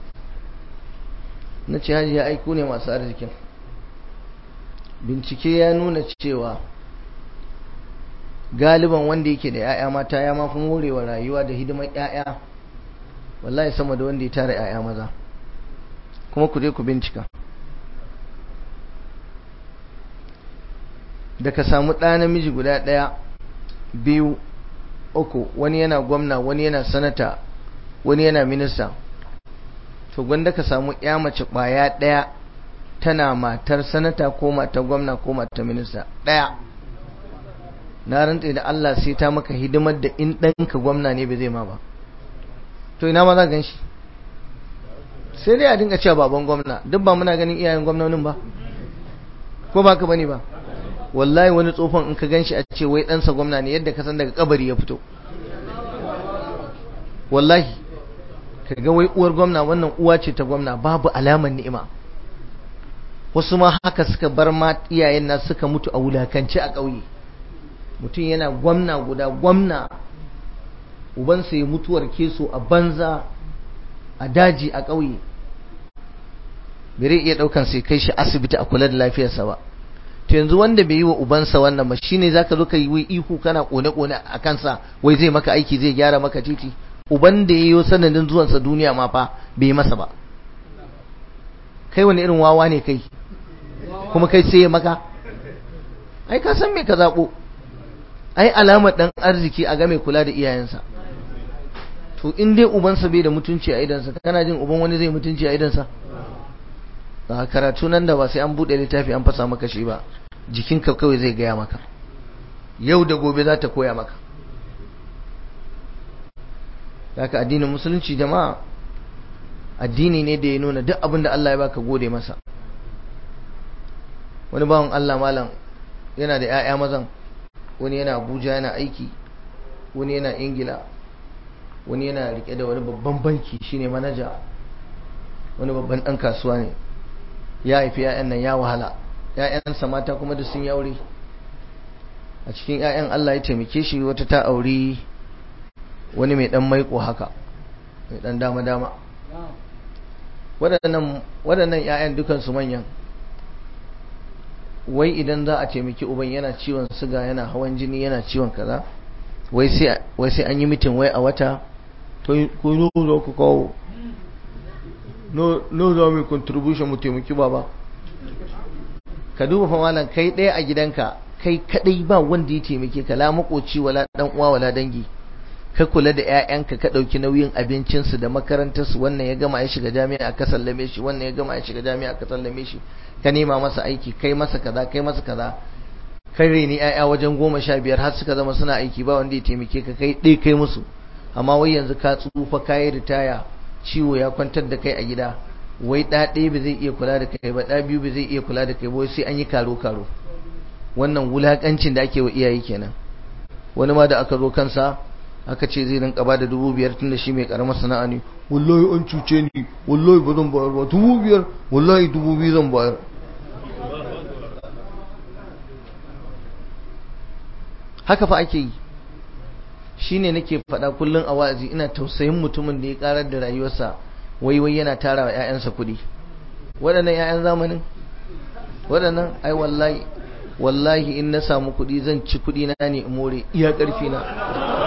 Speaker 3: na ce hajiya aiku ne masu arzikin bincike ya nuna cewa galiban wanda yake da 'ya'ya mata ya mafi morewa rayuwa da hidimar 'ya'ya wallahi sama da wanda ya tara 'ya'ya maza kuma ku je ku bincika da ka samu ɗa namiji guda ɗaya biyu uku wani yana gwamna wani yana sanata wani yana minista to gwanda ka samu ya mace ƙwaya ɗaya tana matar sanata ko matar gwamna ko matar minista ɗaya na rantse da Allah sai ta maka hidimar da in ɗanka gwamna ne bai zai ma ba to ina ma za gan shi sai dai a dinga cewa baban gwamna duk ba muna ganin iyayen gwamnonin ba ko ba ka bane ba wallahi wani tsofan in ka gan shi a ce wai ɗansa gwamna ne yadda ka san daga kabari ya fito wallahi ka ga wai uwar gwamna wannan uwa ce ta gwamna babu alamar ni'ima wasu ma haka suka bar ma iyayen na suka mutu a wulakance a ƙauye mutum yana gwamna guda gwamna ubansa ya mutuwar keso a banza a daji a ƙauye bai iya ɗaukan sai kai shi asibiti a kula da lafiyarsa ba to yanzu wanda bai yi wa ubansa wannan ba shine zaka zo ka yi wai ihu kana kone kone a kansa wai zai maka aiki zai gyara maka titi uban da yayi sanadin zuwansa duniya ma fa bai masa ba kai wani irin wawa ne kai kuma kai sai ya maka ai ka san me ka zabo ai alamar dan arziki a ga mai kula da iyayensa to in dai ubansa bai da mutunci a idansa kana jin uban wani zai mutunci a idansa a karatu nan da ba sai an buɗe littafi an fasa maka shi ba jikinka kawai zai gaya maka yau da gobe za ta koya maka haka addinin musulunci jama'a addini ne da ya nuna duk abin da Allah ya baka gode masa wani bawan Allah malam yana da 'ya'ya mazan wani yana Abuja yana aiki wani yana Ingila wani yana rike da wani babban banki shine manaja wani babban ɗan kasuwa ne ya haifi 'ya'yan nan ya wahala 'ya'yansa mata kuma da sun yaure a cikin 'ya'yan Allah ya taimake shi wata ta auri wani mai dan maiko haka mai dan dama dama waɗannan 'ya'yan dukansu manyan wai idan za a taimaki uban yana ciwon siga yana hawan jini yana ciwon kaza wai sai an yi mitin wai a wata to ku zo ku kawo no za mu contribution mu taimaki baba ka duba fa malam kai ɗaya a gidanka kai kadai ba wanda ya taimake ka la makoci wala dan uwa wala dangi ka kula da ƴaƴanka ka dauki nauyin abincin su da makarantar su wannan ya gama ya shiga jami'a ka sallame shi wannan ya gama ya shiga jami'a ka sallame shi ka nema masa aiki kai masa kaza kai masa kaza kai reni ƴaƴa wajen goma sha biyar har suka zama suna aiki ba wanda ya taimake ka kai ɗaya kai musu amma wai yanzu ka tsufa kayi ritaya ciwo ya kwantar da kai a gida wai ɗa ɗaya ba zai iya kula da kai ba ɗa biyu ba zai iya kula da kai ba sai an yi karo karo wannan wulakancin da ake wa iyaye kenan wani ma da aka zo kansa aka ce zai rinka ba da dubu biyar tun da shi mai karamar sana'a ne wallahi an cuce ni wallahi ba zan bayar ba dubu biyar wallahi dubu biyu zan bayar haka fa ake yi shine nake faɗa kullum a wa'azi ina tausayin mutumin da ya karar da rayuwarsa wai wai yana tara wa 'ya'yansa kuɗi waɗannan 'ya'yan zamanin waɗannan ai wallahi wallahi in na samu kuɗi zan ci kuɗi na ne in more iya ƙarfi na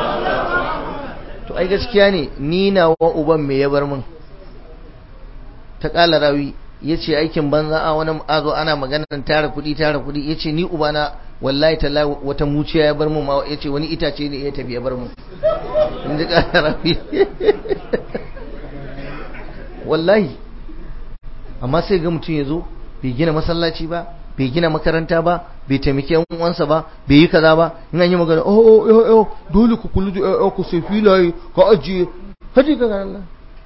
Speaker 3: to ai gaskiya ne ni na wa uban me ya bar min ta kala rawi ya ce aikin banza a wani azo ana maganar tara kuɗi tara kuɗi ya ce ni ubana wallahi talla wata muciya ya bar mu ma ya ce wani itace ne ya tafi ya bar mu in ji kala rawi wallahi amma sai ga mutum ya zo bai gina masallaci ba bai gina makaranta ba bai taimaki yan uwansa ba bai yi kaza ba in an yi magana oh oh oh oh dole ku kullu da oh ku sai filaye ka ajiye haji ka Allah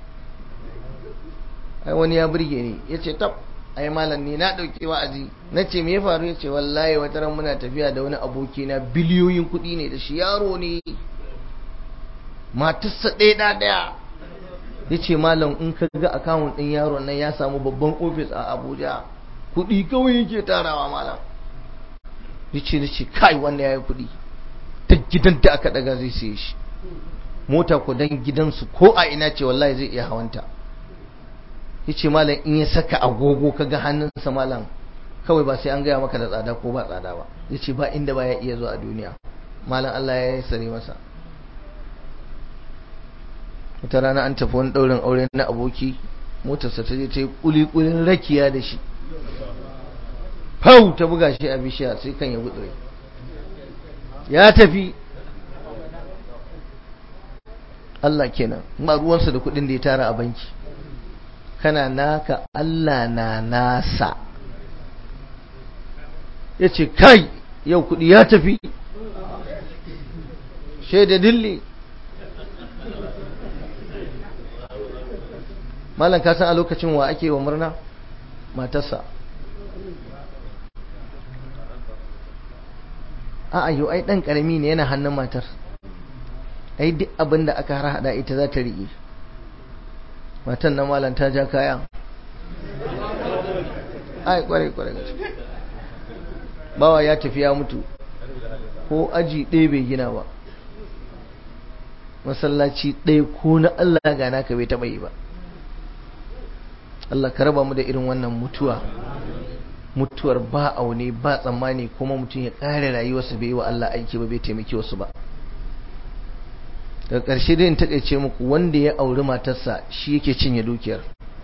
Speaker 3: ai wani ya burge ni yace tab ai malam ni na dauki wa'azi nace me ya faru yace wallahi wata ran muna tafiya da wani aboki na biliyoyin kuɗi ne da shi yaro ne matarsa ɗaya da ɗaya yace malam in ka ga akawun ɗin yaron nan ya samu babban ofis a Abuja kuɗi kawai yake tarawa malam yace nace kai wanda yayi kuɗi ta gidan da aka daga zai siye shi mota ko dan gidansu ko a ina ce wallahi zai iya hawanta yace malam in ya saka agogo kaga hannunsa malam kawai ba sai an gaya maka da tsada ko ba tsada ba yace ba inda ba ya iya zuwa a duniya malam Allah ya sare masa wata rana an tafi wani ɗaurin aure na aboki motarsa ta je ta yi ƙuli-ƙulin rakiya da shi fau ta buga shi a bishiya sai kan ya gudure ya tafi Allah kenan ba ruwansa da kuɗin da ya tara a banki kana naka Allah na nasa ya ce kai yau kuɗi ya tafi shaida dilli malam ka san a lokacin wa ake wa murna matarsa a yau ai dan karami ne yana hannun matar ai duk abin da aka harhaɗa ita za ta riƙe matan na malam ta ja kaya ai kwarai kwarai bawa ya tafi ya mutu ko aji ɗaya bai gina ba masallaci ɗaya ko na Allah gana ka bai taɓa yi ba Allah ka raba mu da irin wannan mutuwa mutuwar ba aune ba tsammani kuma mutum ya ƙare rayuwarsa bai yi wa Allah aiki ba bai taimaki wasu ba daga ƙarshe dai in taƙaice muku wanda ya auri matarsa shi yake cinye dukiyar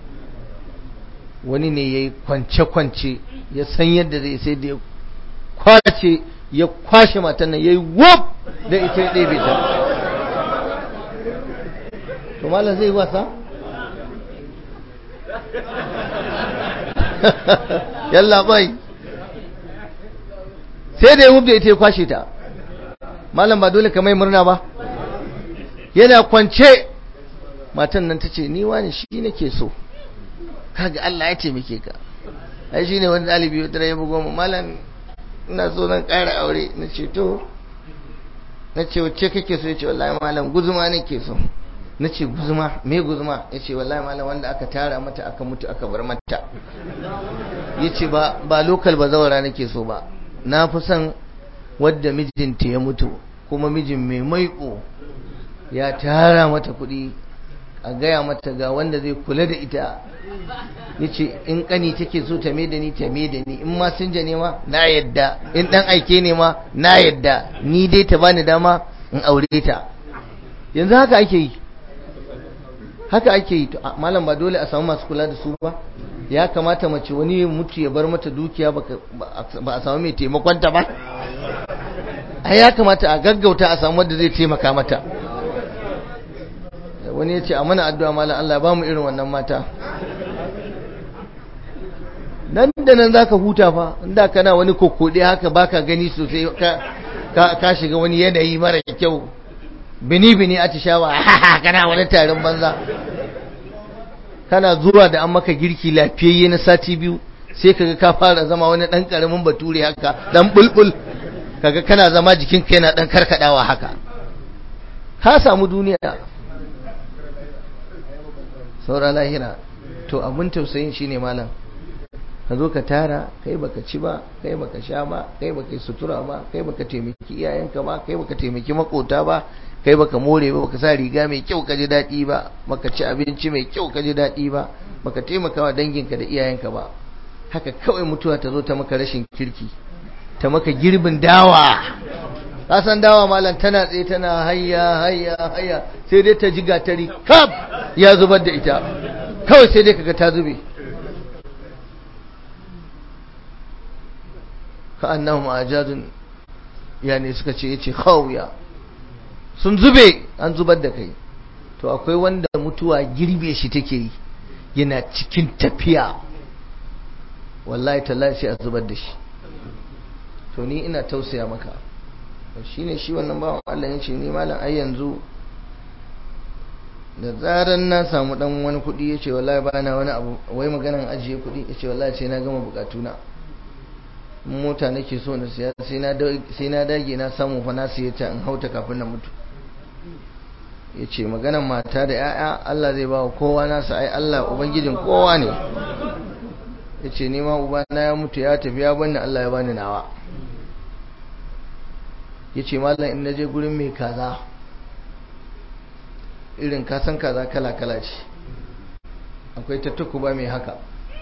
Speaker 3: wani ne ya yi kwance-kwance ya san yadda zai sai da ya kwace ya kwashe matan nan ya yi wop da ita ya ɗebe ta to malam zai wasa yalla bai sai da ya wub da ita ya kwashe ta malam ba dole ka mai murna ba yana kwance matan nan ta ce ni wani shi nake so kaga Allah ya taimake ka ai shine wani dalibi wata ya bugo mu malam ina so nan ƙara aure na ce to na ce wacce kake so ya ce wallahi malam guzuma nake so na ce guzuma me guzuma ya ce wallahi malam wanda aka tara mata aka mutu aka bar mata ya ce ba ba lokal ba zawara nake so ba na fi son wadda mijinta ya mutu kuma mijin mai maiƙo ya tara mata kuɗi a gaya mata ga wanda zai kula da ita ya ce in ƙani take so ta da ni ta da ni in ma sun ne ma na yadda in ɗan aike ne ma na yadda ni dai ta bani dama in aure ta yanzu haka ake yi haka ake yi malam ba dole a samu masu kula da su ba ya kamata mace wani mutu ya bar mata dukiya ba a samu mai taimakonta ba a ya kamata a gaggauta a samu wanda zai taimaka mata wani ya ce a mana addu'a malam Allah ba mu irin wannan mata nan da nan za ka huta fa inda kana wani kokode haka baka gani sosai ka shiga wani yanayi mara kyau bini-bini a tishawa kana wani tarin banza kana zuwa da an maka girki lafiyayye na sati biyu sai kaga ka fara zama wani dan karamin bature haka dan bulbul kaga kana zama jikinka yana dan karkadawa haka ka samu duniya saura lahira to abun tausayin shine malam ka zo ka tara kai baka ci ba kai baka sha ba kai baka sutura ba kai baka taimaki iyayenka ba kai baka taimaki makota ba kai baka more ba baka sa riga mai kyau ka ji daɗi ba baka ci abinci mai kyau ka ji daɗi ba baka taimaka wa danginka da iyayenka ba haka kawai mutuwa ta zo ta maka rashin kirki ta maka girbin dawa ka san dawa malam tana tsaye tana hayya hayya hayya sai dai ta ji gatari kaf ya zubar da ita kawai sai dai kaga ta zube ka annahum ajadun yani suka ce yace khawiya sun zube an zubar da kai to akwai wanda mutuwa girbe shi take yi yana cikin tafiya wallahi tallahi sai a zubar da shi to ni ina tausaya maka shine shi wannan bawan Allah yace ni malam ai yanzu da zaran na samu dan wani kudi yace wallahi ba na wani abu wai maganan ajiye kudi yace wallahi sai na gama bukatuna mota nake so na siya sai na sai na dage na samu fa na siye ta in hauta kafin na mutu yace maganan mata da yaya Allah zai ba wa kowa nasa ai Allah ubangijin kowa ne yace ni ma ubana ya mutu ya tafi ya bani Allah ya bani nawa yace mallam in naje gurin mai kaza irin kasan kaza kala kala ce akwai ta tukuba mai haka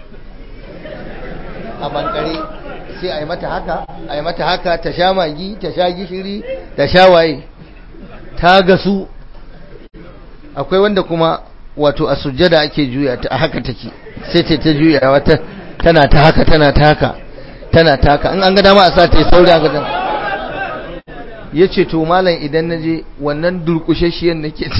Speaker 3: a bankare sai a yi mata haka a yi mata haka ta sha magi ta sha gishiri ta sha waye ta gasu akwai wanda kuma wato a sujjada ake juya ta haka take sai ta ta juya wata tana ta haka tana ta haka tana ta haka in an ga dama a sa ta yi sauri a gadan ya ce to malam idan na je wannan durkushashiyan nake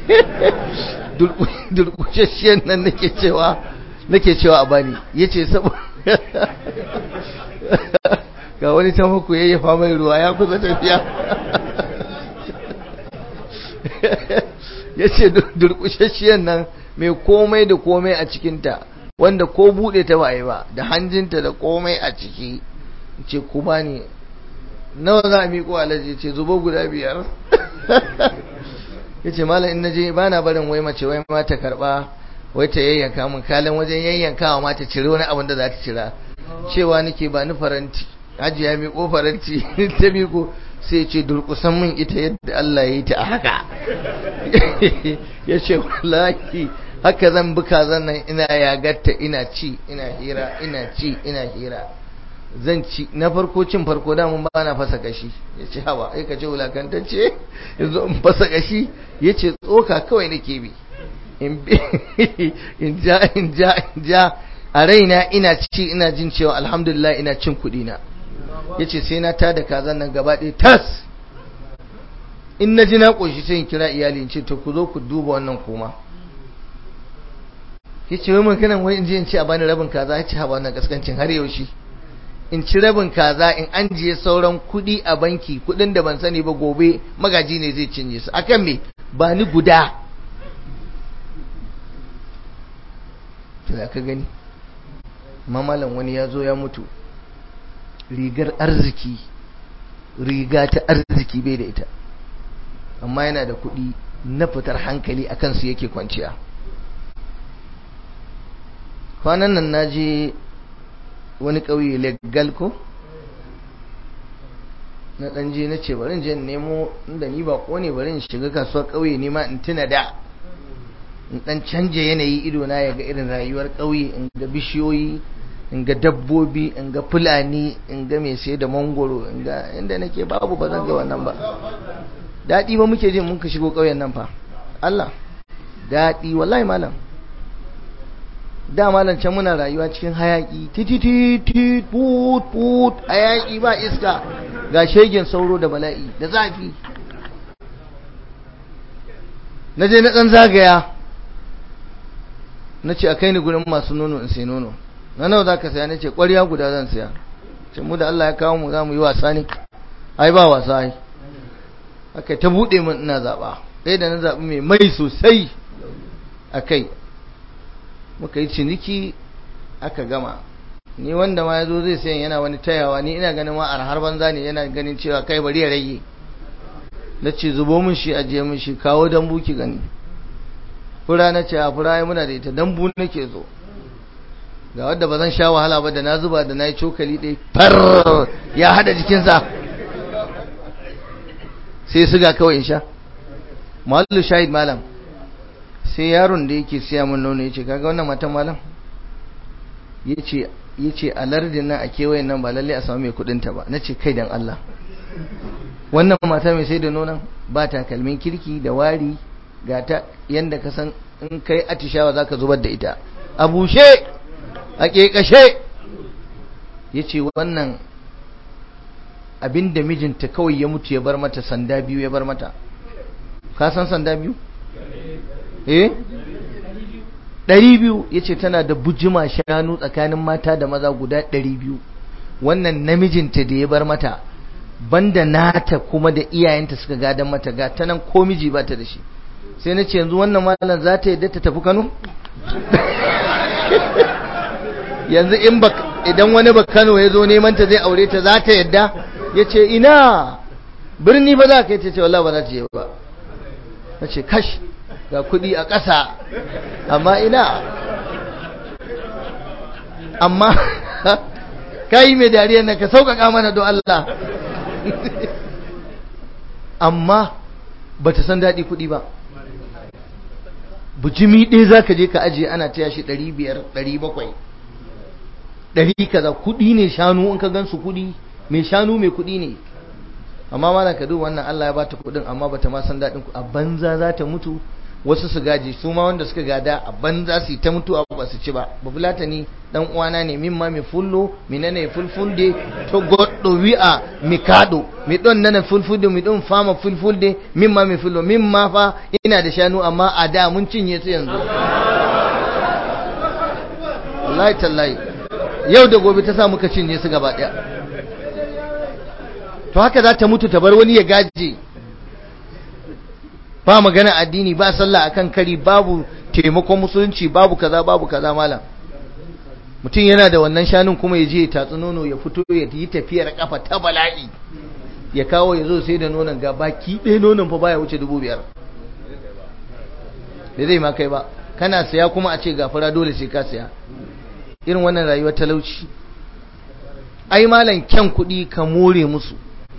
Speaker 3: durkushashiyan nan nake cewa nake cewa a bani ya ce saboda ga wani ta muku ya yafa mai ruwa ya kusa tafiya ya ce durkushashiyan nan mai komai da komai a cikinta wanda ko buɗe ta ba ba da hanjinta da komai a ciki ce ku bani nawa za a miƙo alaji ce zubo guda biyar ya ce malam in naje ba na barin wai mace wai ma ta karɓa wai ta yayyanka mun kalin wajen yayyankawa ma ta cire wani abin da za ta cira cewa nake ba ni faranti hajiya miƙo faranti ta miƙo sai ce durƙusan min ita yadda Allah ya yi ta a haka ya ce wallahi haka zan buka zannan ina yagatta ina ci ina hira ina ci ina hira zan ci na farko cin farko da mun bana fasa kashi ya ce hawa ai ka ce wulakantacce yanzu in fasa kashi ya ce tsoka kawai nake bi in ja in ja in ja a raina ina ci ina jin cewa alhamdulillah ina cin kuɗi na ya ce sai na tada kazan nan gaba ɗaya tas in na ji na ƙoshi sai in kira iyali in ce to ku zo ku duba wannan koma ya ce wai maganan wai in je in ce a bani rabin kaza ya ce ha wannan kaskancin har yaushe in ci rabin kaza in an jiye sauran kuɗi a banki kuɗin da ban sani ba gobe magaji ne zai cinye su akan me ba ni guda to ya ka gani mamalan wani ya zo ya mutu rigar arziki riga ta arziki bai da ita amma yana da kuɗi na fitar hankali a kansu yake kwanciya kwanan nan na je wani ƙauye legal ko na ɗan je na ce bari je nemo inda ni ba ne bari in shiga kasuwar ƙauye ne ma in tuna da in ɗan canje yanayi ido na ya ga irin rayuwar ƙauye in ga bishiyoyi in ga dabbobi in ga fulani in ga mai sai da mangoro in ga inda nake babu ba zan ga wannan ba daɗi ba muke jin mun ka shigo ƙauyen nan fa Allah daɗi wallahi malam da malam can muna rayuwa cikin hayaki tititi put put hayaki ba iska ga shegen sauro da bala'i da zafi na je na ɗan zagaya na ce a kai ni gurin masu nono in sai nono na nawa za ka saya na ce ƙwarya guda zan saya ce mu da Allah ya kawo mu za mu yi wasa ne ai ba wasa ai aka ta buɗe min ina zaɓa ɗaya da na zaɓi mai mai sosai a kai muka yi ciniki aka gama ni wanda ma ya zo zai sayan yana wani tayawa ni ina ganin ma har banza ne yana ganin cewa kai bari ya rage na ce zubo min shi ajiye min shi kawo dambu ki gani fura na ce a fura ya muna da ita dambu nake zo ga wadda ba zan sha wahala ba da na zuba da na yi cokali ɗaya far ya haɗa jikinsa sai suga kawai in sha mahallu shahid malam sai yaron da yake siya min nono ya ce kaga wannan matan malam ya ce a lardin nan a kewayen nan ba lalle a samu mai kudinta ba na ce kai dan Allah wannan mata mai sai da nonon ba takalmin kirki da wari ga ta yanda ka san in kai atishawa za ka zubar da ita a bushe a ƙeƙashe ya ce wannan abin da mijinta kawai ya mutu ya bar mata sanda biyu ya bar mata ka san sanda biyu? eh? ɗari biyu ya ce tana da bujima shanu tsakanin mata da maza guda ɗari biyu wannan namijinta da ya bar mata banda nata kuma da iyayenta suka gadon mata ga ta nan ko miji ba ta da shi sai na ce yanzu wannan malam za ta yadda ta tafi kano yanzu in ba idan wani ba kano ya zo neman ta zai aure ta za ta yadda ya ce ina birni ba za ka yi ta ce wallah ba za ta yi ba na ce kash ga kudi a ƙasa amma ina amma ka yi mai dariyar nan ka sauƙaƙa mana don Allah amma ba ta san daɗi kuɗi ba bujimi ɗaya za ka je ka ajiye ana taya shi ɗari biyar ɗari bakwai ɗari kaza kuɗi ne shanu in ka gan su kuɗi mai shanu mai kuɗi ne amma mana ka duba wannan Allah ya bata kuɗin amma bata ma san daɗin a banza za ta mutu wasu su gaji su ma wanda suka gada a banza su yi ta mutuwa ba su ci ba babulata ni dan uwana ne min ma mi fullo mi nana fulfulde to goddo wi'a mi kado mi don nana fulfulde mi don fama fulfulde min ma mi fullo min ma fa ina da shanu amma a da mun cinye su yanzu wallahi tallahi yau da gobe ta sa muka cinye su gaba daya to haka za ta mutu ta bar wani ya gaje ba magana addini ba sallah akan kari babu taimakon musulunci babu kaza babu kaza malam mutum yana da wannan shanun kuma ya je ya tatsi nono ya fito ya yi tafiyar kafa ta bala'i ya kawo ya zo sai da nonon ga baki ɗaya nonon fa baya wuce dubu biyar da zai ma kai ba kana saya kuma a ce gafara dole sai ka saya irin wannan rayuwar talauci ai malam kyan kuɗi ka more musu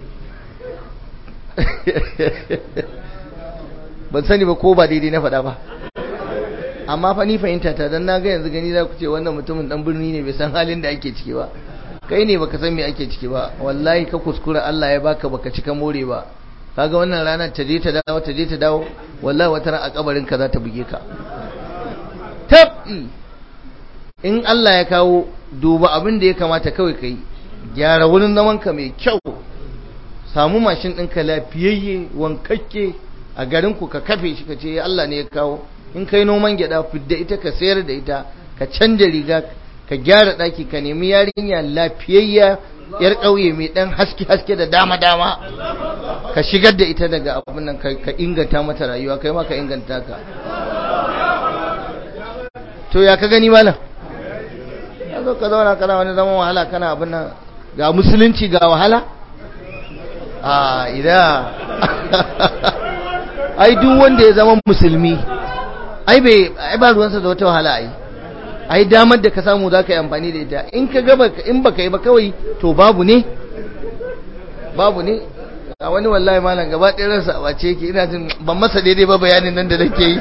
Speaker 3: ban sani ba ko ba daidai na faɗa ba amma fa ni fahimta ta dan na ga yanzu gani za ku ce wannan mutumin dan birni ne bai san halin da ake ciki ba kai ne baka san me ake ciki ba wallahi ka kuskura Allah ya baka baka cika more ba kaga wannan ranar ta je ta dawo ta je ta dawo wallahi wata ran a kabarin ka za ta buge ka tabi in Allah ya kawo duba abin da ya kamata kawai kai gyara wurin zaman ka mai kyau samu mashin ɗinka lafiyayye wankakke a garinku ka kafe shi ka ce Allah ne ya kawo in kai noman gyada fidda ita ka sayar da ita ka canja riga ka gyara ɗaki ka nemi yarinya lafiyayya yar ƙauye mai ɗan haske haske da dama dama ka shigar da ita daga abin nan ka inganta mata rayuwa kai ma ka inganta ka to ya ka gani malam ya zo ka zauna kana wani zaman wahala kana abin nan ga musulunci ga wahala a ida ai duk wanda ya zama musulmi ai bai ai ba ruwansa da wata wahala ai ai damar da ka samu za ka yi amfani da ita in ka gaba in baka yi ba kawai to babu ne babu ne a wani wallahi malam gaba ɗaya ransa a wace yake ina jin ban masa daidai ba bayanin nan da nake yi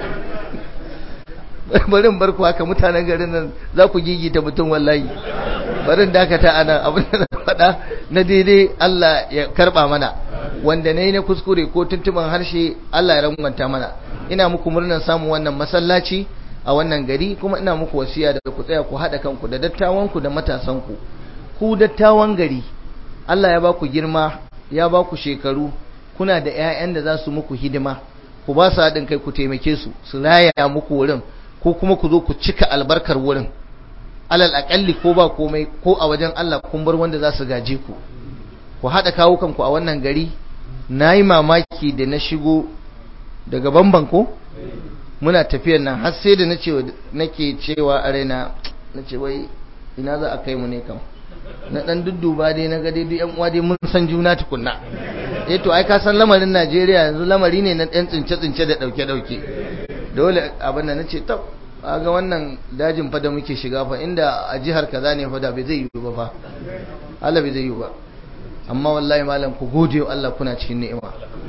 Speaker 3: bari in bar ku haka mutanen garin nan za ku gigita mutum wallahi barin dakata a nan abin da na faɗa na daidai Allah ya karɓa mana wanda na yi na kuskure ko tuntuban harshe Allah ya rangwanta mana ina muku murnar samun wannan masallaci a wannan gari kuma ina muku wasiya da ku tsaya ku haɗa kanku da dattawanku da matasanku ku dattawan gari Allah ya ba ku girma ya ba ku shekaru kuna da 'ya'yan da za su muku hidima ku ba su haɗin kai ku taimake su su raya muku wurin ko kuma ku zo ku cika albarkar wurin alal aƙalli ko ba komai ko a wajen Allah kun bar wanda za su gaje ku ku haɗa kawukanku a wannan gari na yi mamaki da na shigo daga bamban ko muna tafiyar nan har sai da nake cewa a raina na ce wai ina za a kai mu ne kam na dan dudduba dai na ga dai duk yan uwa dai mun san juna tukunna eh to ai ka san lamarin Najeriya yanzu lamari ne na ɗan tsince tsince da dauke dauke dole abin da nace tab ga wannan dajin fa da muke shiga fa inda a jihar kaza ne fa da bai zai yi ba fa Allah bai zai yi ba amma wallahi malam ku gode wa Allah kuna cikin ni'ima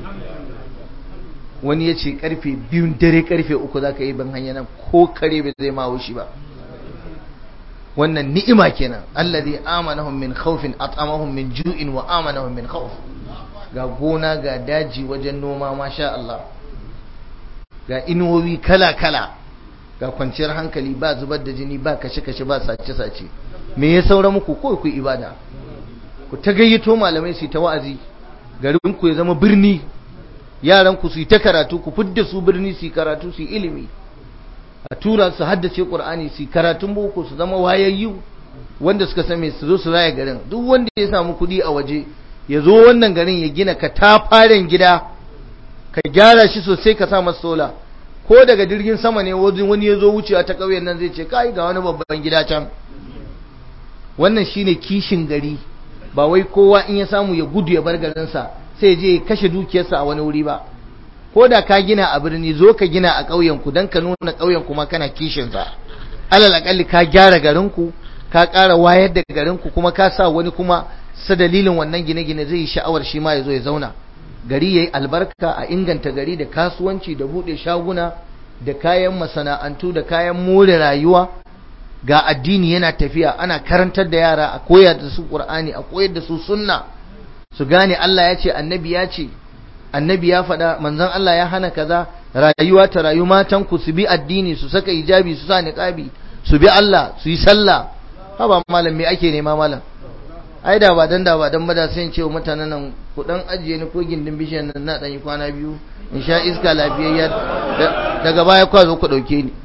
Speaker 3: wani ya ce karfe biyun dare karfe uku za ka yi ban hanya nan ko kare bai zai ma wushi ba wannan ni'ima kenan allazi amanahum min khawfin at'amahum min ju'in wa amanahum min khawf ga gona ga daji wajen noma masha Allah ga inuwowi kala-kala ga kwanciyar hankali ba zubar da jini ba kashe-kashe ba sace-sace me ya saura muku ko ku ibada ku ta gayyato malamai su yi ta wa'azi garin ku ya zama birni yaran ku su yi ta karatu ku fidda su birni su yi karatu su yi ilimi a tura su haddace qur'ani su yi karatun boko su zama wayayyu wanda suka same su zo su raya garin duk wanda ya samu kuɗi a waje ya zo wannan garin ya gina ka tafaren gida ka gyara shi sosai ka sa masa sola ko daga jirgin sama ne wani ya zo wucewa ta ƙauyen nan zai ce kai ga wani babban gida can wannan shine kishin gari ba wai kowa in ya samu ya gudu ya bar garinsa sai je ya kashe dukiyarsa a wani wuri ba ko da ka gina a birni zo ka gina a ƙauyen ku dan ka nuna ƙauyen kuma kana kishin sa alal akalli ka gyara garin ku ka ƙara wayar da garin ku kuma ka sa wani kuma sa dalilin wannan gine-gine zai yi sha'awar shi ma ya zo ya zauna gari yayi albarka a inganta gari da kasuwanci da bude shaguna da kayan masana'antu da kayan more rayuwa ga addini yana tafiya ana karantar da yara a koyar da su qur'ani a koyar da su sunna su gane Allah ya ce annabi ya ce annabi ya faɗa manzon Allah ya hana kaza rayuwa ta rayu matan ku su bi addini su saka hijabi su sa niqabi su bi Allah su yi sallah haba malam me ake nema malam ai da ba dan da ba dan bada sai in ce wa mutanen nan ku dan ajiye ni ko gindin bishiyar nan na dan yi kwana biyu in sha iska lafiyayya daga baya kwa zo ku dauke ni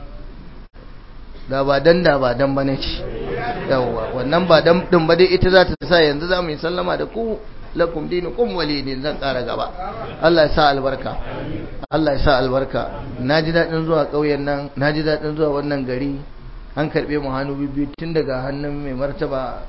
Speaker 3: da ba dan da ba dan bane ce yawa wannan ba dan din ba dai ita za ta sa yanzu za mu yi sallama da ku lakum dinukum walidin zan ƙara gaba Allah ya sa albarka Allah ya sa albarka naji dadin zuwa ƙauyen nan naji dadin zuwa wannan gari an karbe mu hannu biyu tun daga hannun mai martaba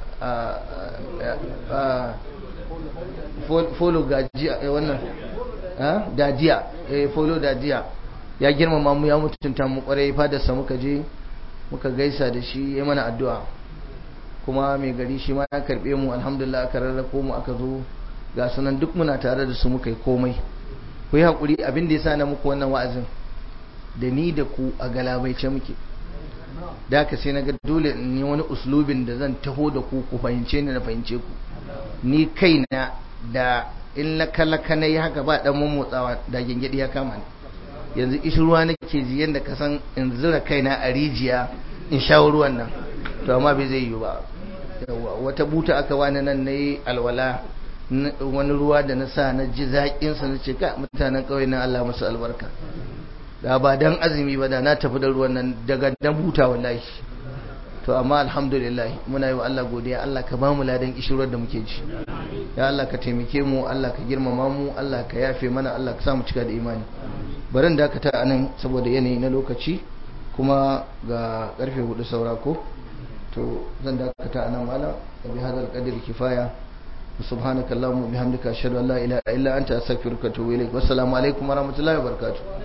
Speaker 3: a folo gajiya wannan dajiya folo dajiya ya girmama mu ya mutunta mu kwarai fadarsa muka je muka gaisa da shi ya mana addu'a kuma mai gari shi ma ya karbe mu alhamdulillah aka rarrako mu aka zo ga sunan duk muna tare da su muka yi komai ku yi haƙuri abin da ya sa na muku wannan wa'azin da ni da ku a galabaice muke da haka sai na ga dole in yi wani uslubin da zan taho da ku ku fahimce ni na fahimce ku ni kaina da in laka-laka na yi haka ba ɗan motsawa da gyangyaɗi ya kama ni yanzu ishi ruwa nake ji yadda ka san in zura kaina a rijiya in sha ruwan nan to amma bai zai yi ba wata buta aka wani nan na yi alwala wani ruwa da na sa na ji zaƙinsa na ce ka mutanen ƙauye na Allah masu albarka da ba dan azumi ba da na tafi da ruwan nan daga dan buta wallahi to amma alhamdulillah muna yi wa Allah godiya Allah ka bamu ladan kishirwar da muke ji ya Allah ka taimake mu Allah ka girmama mu Allah ka yafe mana Allah ka samu cika da imani barin dakata a nan saboda yanayi na lokaci kuma ga karfe hudu saura ko to zan dakata a nan malam bi hadal qadri kifaya subhanakallahumma bihamdika ashhadu an la ilaha illa anta astaghfiruka wa atubu ilaik wassalamu alaikum warahmatullahi wabarakatuh